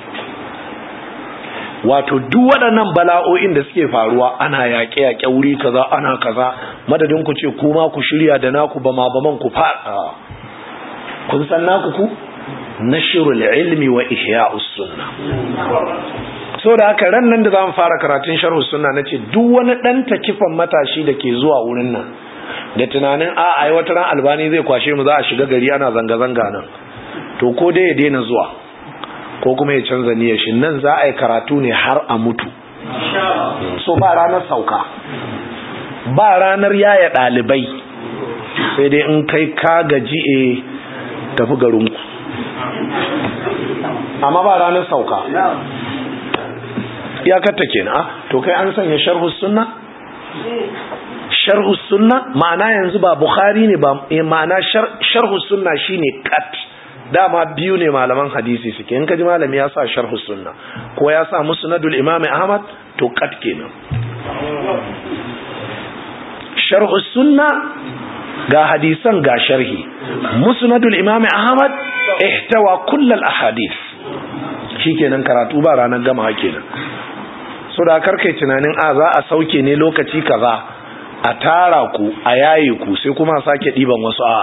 wato duk waɗannan bala'o'in da suke faruwa ana yaƙe-yaƙe wuri kaza ana kaza madadin ku ce kuma ku shirya da naku ba ma ba man ku faɗa kun san naku ku nashrul ilmi wa ihya'us sunna so da haka ran nan da zamu fara karatun sharhu sunna nace duk wani dan takifan matashi da ke zuwa wurin nan da tunanin a ai wata ran albani zai kwashe mu za a shiga gari ana zanga-zanga nan to ko dai ya daina zuwa ko kuma ya canza niyyar shi nan za a yi karatu ne har a mutu so ba ranar sauka ba ranar yaya ɗalibai sai dai in kai ka gaji e tafi garinku amma ba ranar sauka iyakarta kenan to kai an sanya sharhu sunna sharhu sunna ma'ana yanzu ba bukhari ne ba ma'ana sharhu sunna shine kat dama biyu ne malaman hadisi suke in kaji malami ya sa sharhu sunna ko ya sa musnadul imam ahmad to kat kenan sharhu sunna ga hadisan ga sharhi musnadul imam ahmad ihtawa kullal ahadith shikenan karatu ba ranar gama kenan so da karkai tunanin a za a sauke ne lokaci kaza a tara ku a yaye ku sai kuma sake diban wasu a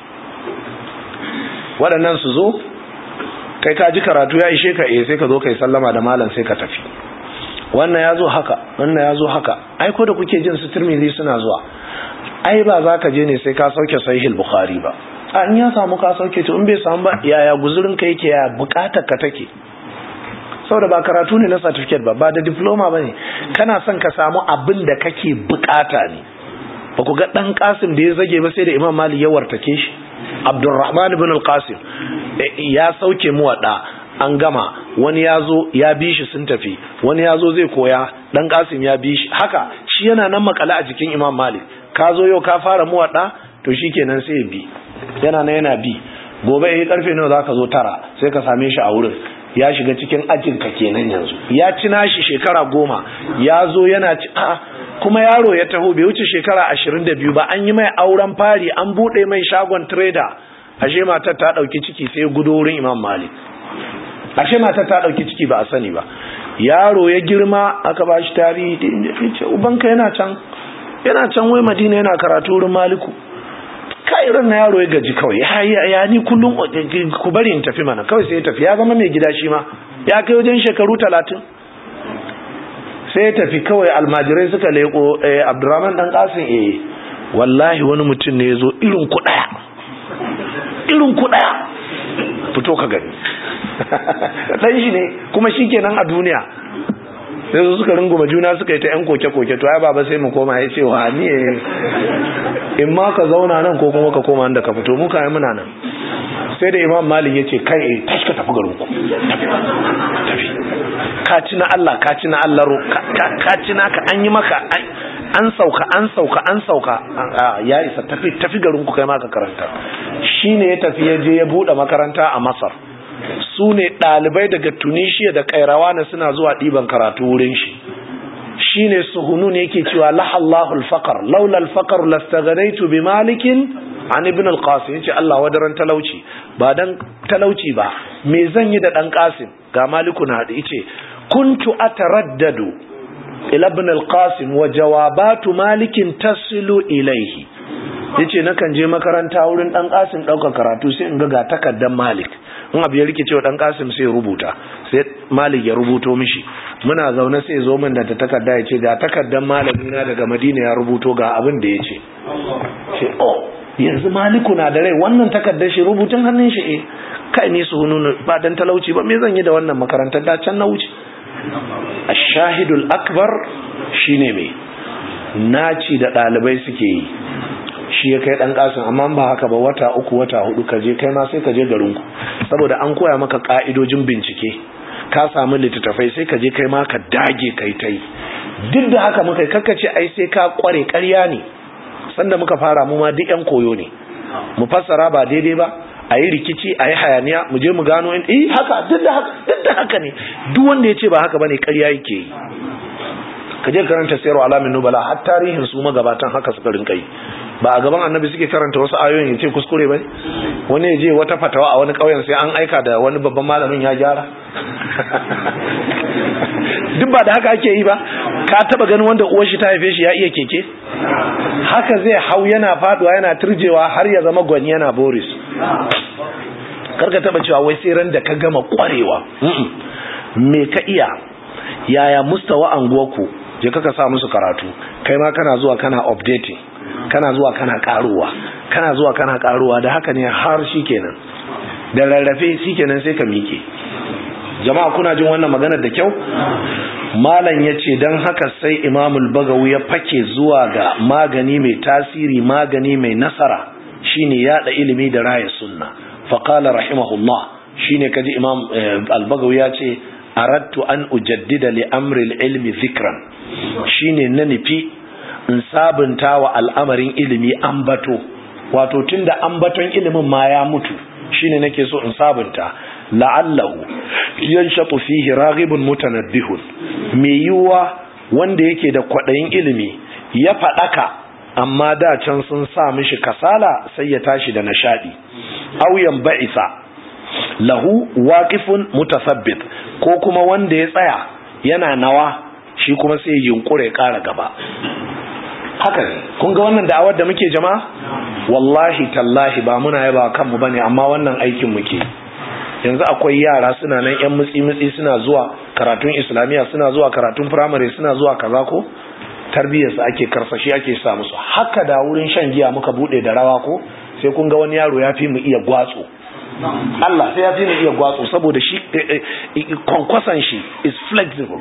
waɗannan su zo kai ka ji karatu ya ishe ka eh sai ka zo kai sallama da malam sai ka tafi wannan ya zo haka wannan ya zo haka ai ko da kuke jin su turmizi suna zuwa ai ba za ka je ne sai ka sauke sahihul bukhari ba a in ya samu ka sauke to in bai samu ba yaya guzurin ka yake ya bukatar ka take saboda ba karatu ne na certificate ba ba da diploma ba ne kana son ka samu abin da kake bukata ne ba ku ga dan kasim da ya zage ba sai da imam mali ya wartake shi abdurrahman ibn al-qasim ya sauke mu wada an gama wani ya zo ya bi shi sun tafi wani ya zo zai koya dan kasim ya bi shi haka shi yana nan makala a jikin imam malik ka zo yau ka fara mu wada to shikenan sai ya bi yana nan yana bi gobe eh karfe nawa zaka zo tara sai ka same shi a wurin ya shiga cikin ajinka kenan yanzu ya ci nashi shekara goma ya zo yana ci a kuma yaro ya taho bai wuce shekara ashirin da biyu ba an yi mai auren fari an buɗe mai shagon trader ashe matar ta ɗauki ciki sai gudo wurin imam malik ashe matar ta ɗauki ciki ba a sani ba yaro ya girma aka ba shi tarihi ce ubanka yana can yana can wai madina yana karatu wurin maliku kai ran na yaro ya gaji kawai ya ya ni kullum ku bari in tafi mana kawai sai ya tafi ya zama mai gida shi ma ya kai wajen shekaru talatin sai ya tafi kawai almajirai suka leko eh abdurrahman dan kasin eh wallahi wani mutum ne ya zo irin ku daya irin ku daya fito ka gani dan shi ne kuma shikenan a duniya sai su suka runguma juna suka yi ta yan koke-koke to ai baba sai mu koma ya ce wa ni in ma ka zauna nan ko kuma ka koma inda ka fito mu kai muna nan sai da imam malik ya ce kai eh tashi ka tafi garin ku tafi ka ci na Allah ka ci na Allah ro ka ci na ka an yi maka an sauka an sauka an sauka ya isa tafi tafi garin ku kai ma ka karanta shine ya tafi ya je ya bude makaranta a Masar su ne ɗalibai daga tunisia da kairawana suna zuwa ɗiban karatu wurin shi shi ne suhunun yake cewa lahallahu alfaqar laula alfaqar lastaghnaitu bi malikin an ibn al-qasim yace Allah wadaran talauci ba dan talauci ba me zan yi da dan qasim ga maliku na hadi yace kuntu ataraddadu ila ibn al-qasim wa jawabatu malikin tasilu ilayhi yace nakan je makaranta wurin dan qasim daukar karatu sai in ga ga takaddan malik in abu ya rikice wa dan kasim sai rubuta sai malik ya rubuto mishi muna zaune sai zo min da ta takarda ya ce ga takardar malami na daga madina ya rubuto ga abin da ya ce ce oh yanzu maliku na da rai wannan takardar shi rubutun hannun shi eh kai ne su hununu ba dan talauci ba me zan yi da wannan makarantar da can na wuce ashahidul akbar shine me naci da dalibai suke yi shi ya kai dan kasin amma ba haka ba wata uku wata hudu ka je kai ma sai ka je garinku saboda an koya maka ka'idojin bincike ka samu littattafai sai ka je kai ma ka dage kai tai duk da haka muka kakkace ai sai ka kware ƙarya ne sanda muka fara mu ma duk yan koyo ne mu fassara ba daidai ba a yi rikici a yi hayaniya mu je mu gano in eh haka duk da haka duk da haka ne duk wanda ya ce ba haka bane ƙarya yake yi ka je karanta sayarwa alamin nubala har tarihin su magabatan haka suka rinka yi ba a gaban annabi suke karanta wasu ayoyin ya ce kuskure ba wani ya je wata fatawa a wani ƙauyen sai an aika da wani babban malamin ya gyara duk ba da haka ake yi ba ka taba ganin wanda uwar shi ta haife shi ya iya keke haka zai hau yana faduwa yana turjewa har ya zama gwani yana boris karka taba cewa wai sai ran da ka gama kwarewa me ka iya yaya mustawa anguwarku je kaka sa musu karatu kai ma kana zuwa kana updating kana zuwa kana karuwa kana zuwa kana karuwa da haka ne har shikenan da rarrafe shikenan sai ka miƙe jama'a kuna jin wannan maganar da kyau malam ya ce don haka sai imamul bagawu ya fake zuwa ga magani mai tasiri magani mai nasara shine yada ilimi da raya sunna faqala rahimahullah shine kaji imam al-bagawi ya ce aradtu an ujaddida li amri al-ilmi dhikran shine na nufi in sabunta wa al'amarin ilimi ambato wato tunda ambaton ilimin ma ya mutu shine nake so in sabunta la'allahu yanshatu fihi raghibun mutanabbihun me yiwuwa wanda yake da kwadayin ilimi ya fadaka amma da can sun sa mishi kasala sai ya tashi da nashadi auyan ba'isa lahu waqifun mutasabbit ko kuma wanda ya tsaya yana nawa shi kuma sai yunkure ya kara gaba haka ne kun ga wannan da'awar da muke jama'a wallahi tallahi ba muna yaba kanmu bane amma wannan aikin muke yanzu akwai yara suna nan yan mutsi-mutsi suna zuwa karatun islamiyya suna zuwa karatun firamare suna zuwa kaza ko tarbiyyarsu ake karsashi ake sa musu haka da wurin shan giya muka bude da rawa ko sai kun ga wani yaro ya fi mu iya gwatso Allah sai ya fi mu iya gwatso saboda shi kwankwasan shi is flexible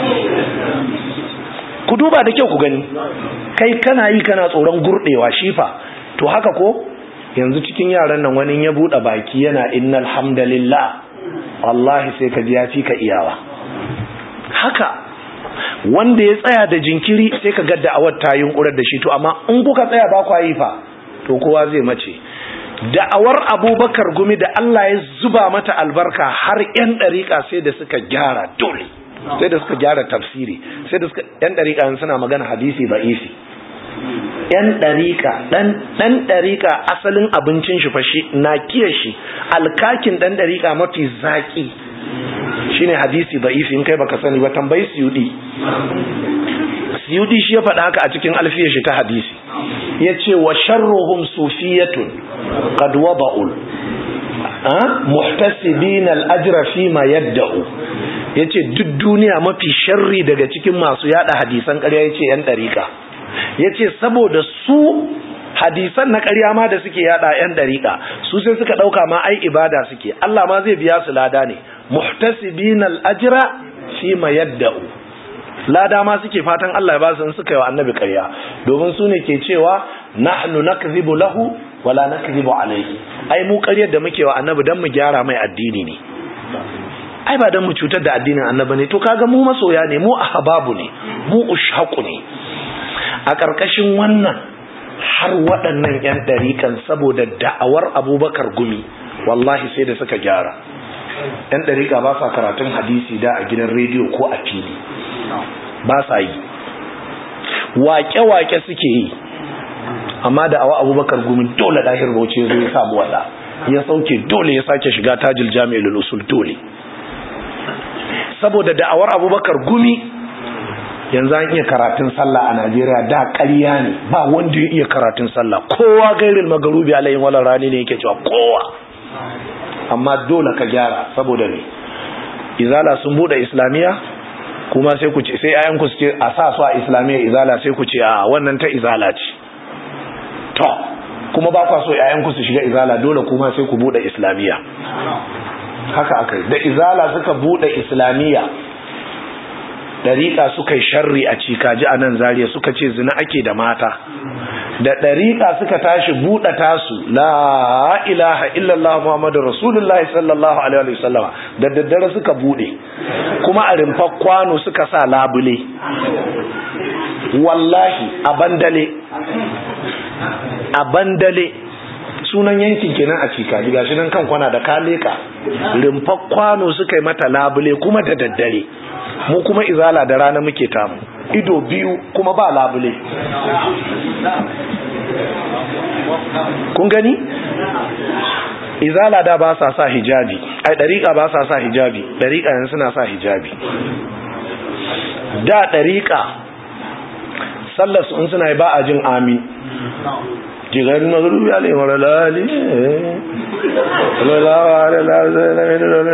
ku duba da kyau ku gani kai kana yi kana tsoron gurdewa shifa to haka ko yanzu cikin yaran nan wani ya bude baki yana innal hamdalillah wallahi sai ka ji ya fi ka iyawa haka wanda ya tsaya da jinkiri sai ka ga da'awar ta yunkurar da shi to amma in kuka tsaya ba kwa yi fa to kowa zai mace da'awar abubakar gumi da Allah ya zuba mata albarka har yan dariƙa sai da suka gyara dole sai da suka gyara tafsiri sai da suka yan dariƙa suna magana hadisi ba isi yan ɗariƙa ɗan ɗariƙa asalin abincin shi fashi na kiya shi alkakin ɗan ɗariƙa mafi zaƙi shine hadisi da'ifi in kai baka sani ba tambayi siyudi siyudi shi ya faɗa haka a cikin alfiyar shi ta hadisi ya ce wa sharruhum sufiyatun qad wada'ul muhtasibin al-ajra fi ma yadda'u yace duk duniya mafi sharri daga cikin masu yada hadisan ƙarya yace yan ɗariƙa ya ce saboda su hadisan na ƙarya ma da suke yada 'yan ɗariƙa su sai suka ɗauka ma ai ibada suke Allah ma zai biya su lada ne muhtasibin al'ajira fi ma yadda'u lada ma suke fatan Allah ya ba su suka yi wa annabi ƙarya domin su ne ke cewa nahnu nakzibu lahu wala nakzibu alayhi ai mu ƙaryar da muke wa annabi dan mu gyara mai addini ne ai ba dan mu cutar da addinin annabi ne to kaga mu masoya ne mu ahbabu ne mu ushaqu ne a ƙarƙashin wannan har waɗannan 'yan ɗariƙan saboda da'awar abubakar gumi wallahi sai da suka gyara 'yan ɗariƙa ba sa karatun hadisi da a gidan rediyo ko a fili ba sa yi waƙe-waƙe suke yi amma da'awa abubakar gumi dole ɗahir bauchi zai samu waɗa ya sauke dole ya sake shiga tajil jami'ul usul dole saboda da'awar abubakar gumi yanzu an iya karatun sallah a Najeriya da ƙarya ne ba wanda ya iya karatun sallah kowa gairin magarubi alayhin wala rani ne yake cewa kowa amma dole ka gyara saboda ne izala sun bude islamiya kuma sai ku ce sai ayan ku ce a sa su a islamiya izala sai ku ce a wannan ta izala ce to kuma ba kwa so ayan ku su shiga izala dole kuma sai ku bude islamiya haka aka da izala suka bude islamiya ɗariƙa suka yi sharri a cikaji a nan zariya suka ce zina ake da mata da ɗariƙa suka tashi buɗe tasu la ilaha illallah muhammadu rasulullahi sallallahu alaihi wasallama da daddare suka buɗe kuma a rimfar kwano suka sa labule wallahi a bandale a bandale sunan yankin kenan a cikaji gashi nan kan kwana da kaleka rimfar kwano suka yi mata labule kuma da daddare mu kuma izala da rana muke tamu ido biyu kuma ba labule kun gani izala da ba sa sa hijabi ai dariƙa ba sa sa hijabi dariƙa yanzu suna sa hijabi da dariƙa sallar su in suna yi ba a jin amin jigarin magarubi alayhi lalali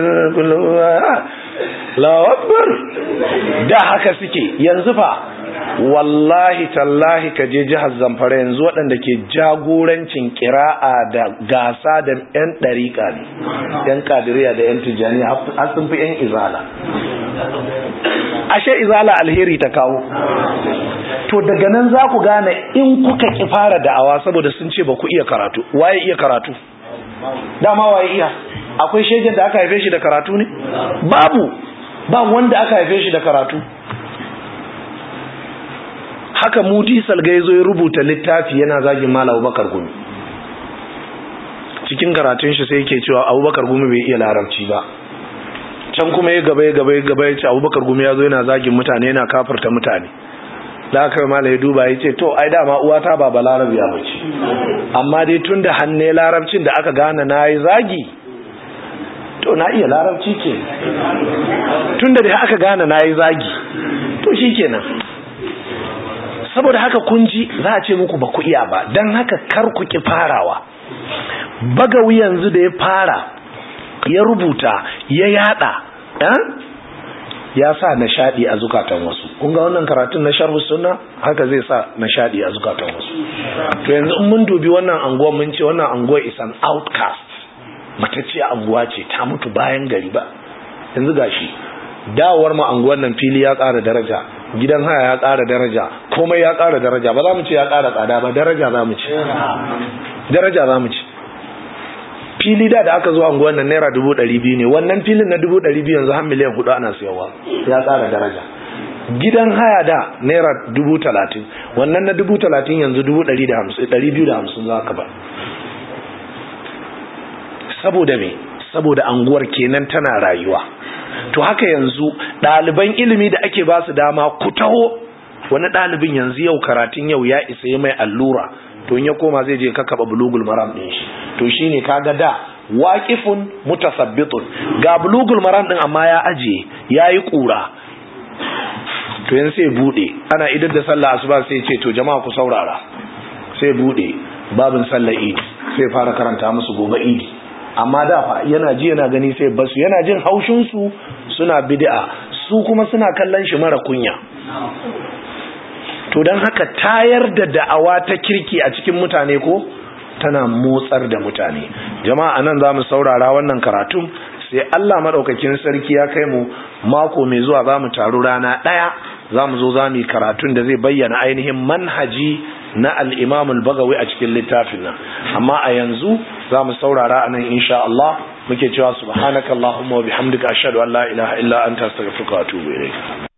lawabbar da haka suke yanzu fa wallahi tallahi ka je jihar zamfara yanzu waɗanda ke jagorancin kira'a da gasa da 'yan ɗariƙa ne 'yan kadiriya da 'yan tijjani har sun fi 'yan izala ashe izala alheri ta kawo to daga nan za ku gane in kuka ki fara da'awa saboda sun ce ba ku iya karatu waye iya karatu dama waye iya akwai shegen da aka haife shi da karatu ne babu ba wanda aka haife shi da karatu haka mudi salga ya zo ya rubuta littafi yana zagin mala abubakar gumi cikin karatun shi sai yake cewa abubakar gumi bai iya larabci ba can kuma ya gaba ya gaba ya gaba ya ce abubakar gumi ya zo yana zagin mutane yana kafarta mutane da aka mala ya duba ya ce to ai dama uwata ba ba larabiya ba ce amma dai tun da hannu larabcin da aka gane na yi zagi to na iya larabci ke tun da aka gane na yi zagi to shi kenan saboda haka kun ji za a ce muku ba ku iya ba don haka kar ku ki farawa bagawi yanzu da ya fara ya rubuta ya yada ya sa nishadi a zukatan wasu kun ga wannan karatun na sharhu sunna haka zai sa nishadi a zukatan wasu to yanzu in mun dubi wannan anguwa mun ce wannan anguwa is an outcast matacciya anguwa ce ta mutu bayan gari ba yanzu gashi dawowar mu anguwan nan fili ya ƙara daraja gidan haya ya ƙara daraja komai ya ƙara daraja ba za mu ce ya ƙara tsada ba daraja za mu ce daraja za mu ce fili da da aka zo anguwan nan naira dubu ɗari biyu ne wannan filin na dubu ɗari biyu yanzu har miliyan hudu ana siyawa ya ƙara daraja gidan haya da naira dubu talatin wannan na dubu talatin yanzu dubu ɗari da hamsin ɗari biyu da hamsin za ka ba saboda me saboda anguwar kenan tana rayuwa to haka yanzu ɗaliban ilimi da ake ba su dama ku taho wani ɗalibin yanzu yau karatun yau ya isa ya mai allura to in ya koma zai je kakaba bulugul maram ɗin shi to shine kaga da waƙifun mutasabbitun ga bulugul maram ɗin amma ya ajiye ya yi ƙura to yanzu sai buɗe ana idar da sallah asuba sai ce to jama'a ku saurara sai buɗe babin sallah idi sai fara karanta musu gobe idi amma da fa yana ji yana gani sai basu yana jin haushin su suna bid'a su kuma suna kallon shi mara kunya to dan haka tayar da da'awa ta kirki a cikin mutane ko tana motsar da mutane jama'a anan zamu saurara wannan karatun sai Allah madaukakin sarki ya kai mu mako mai zuwa zamu taru rana daya zamu zo zamu yi karatun da zai bayyana ainihin manhaji na al-Imam al-Bagawi a cikin littafin nan amma a yanzu za mu saurara a nan insha Allah muke cewa subhanakallahumma wa bihamdika ashhadu an la ilaha illa anta astaghfiruka wa atubu ilayk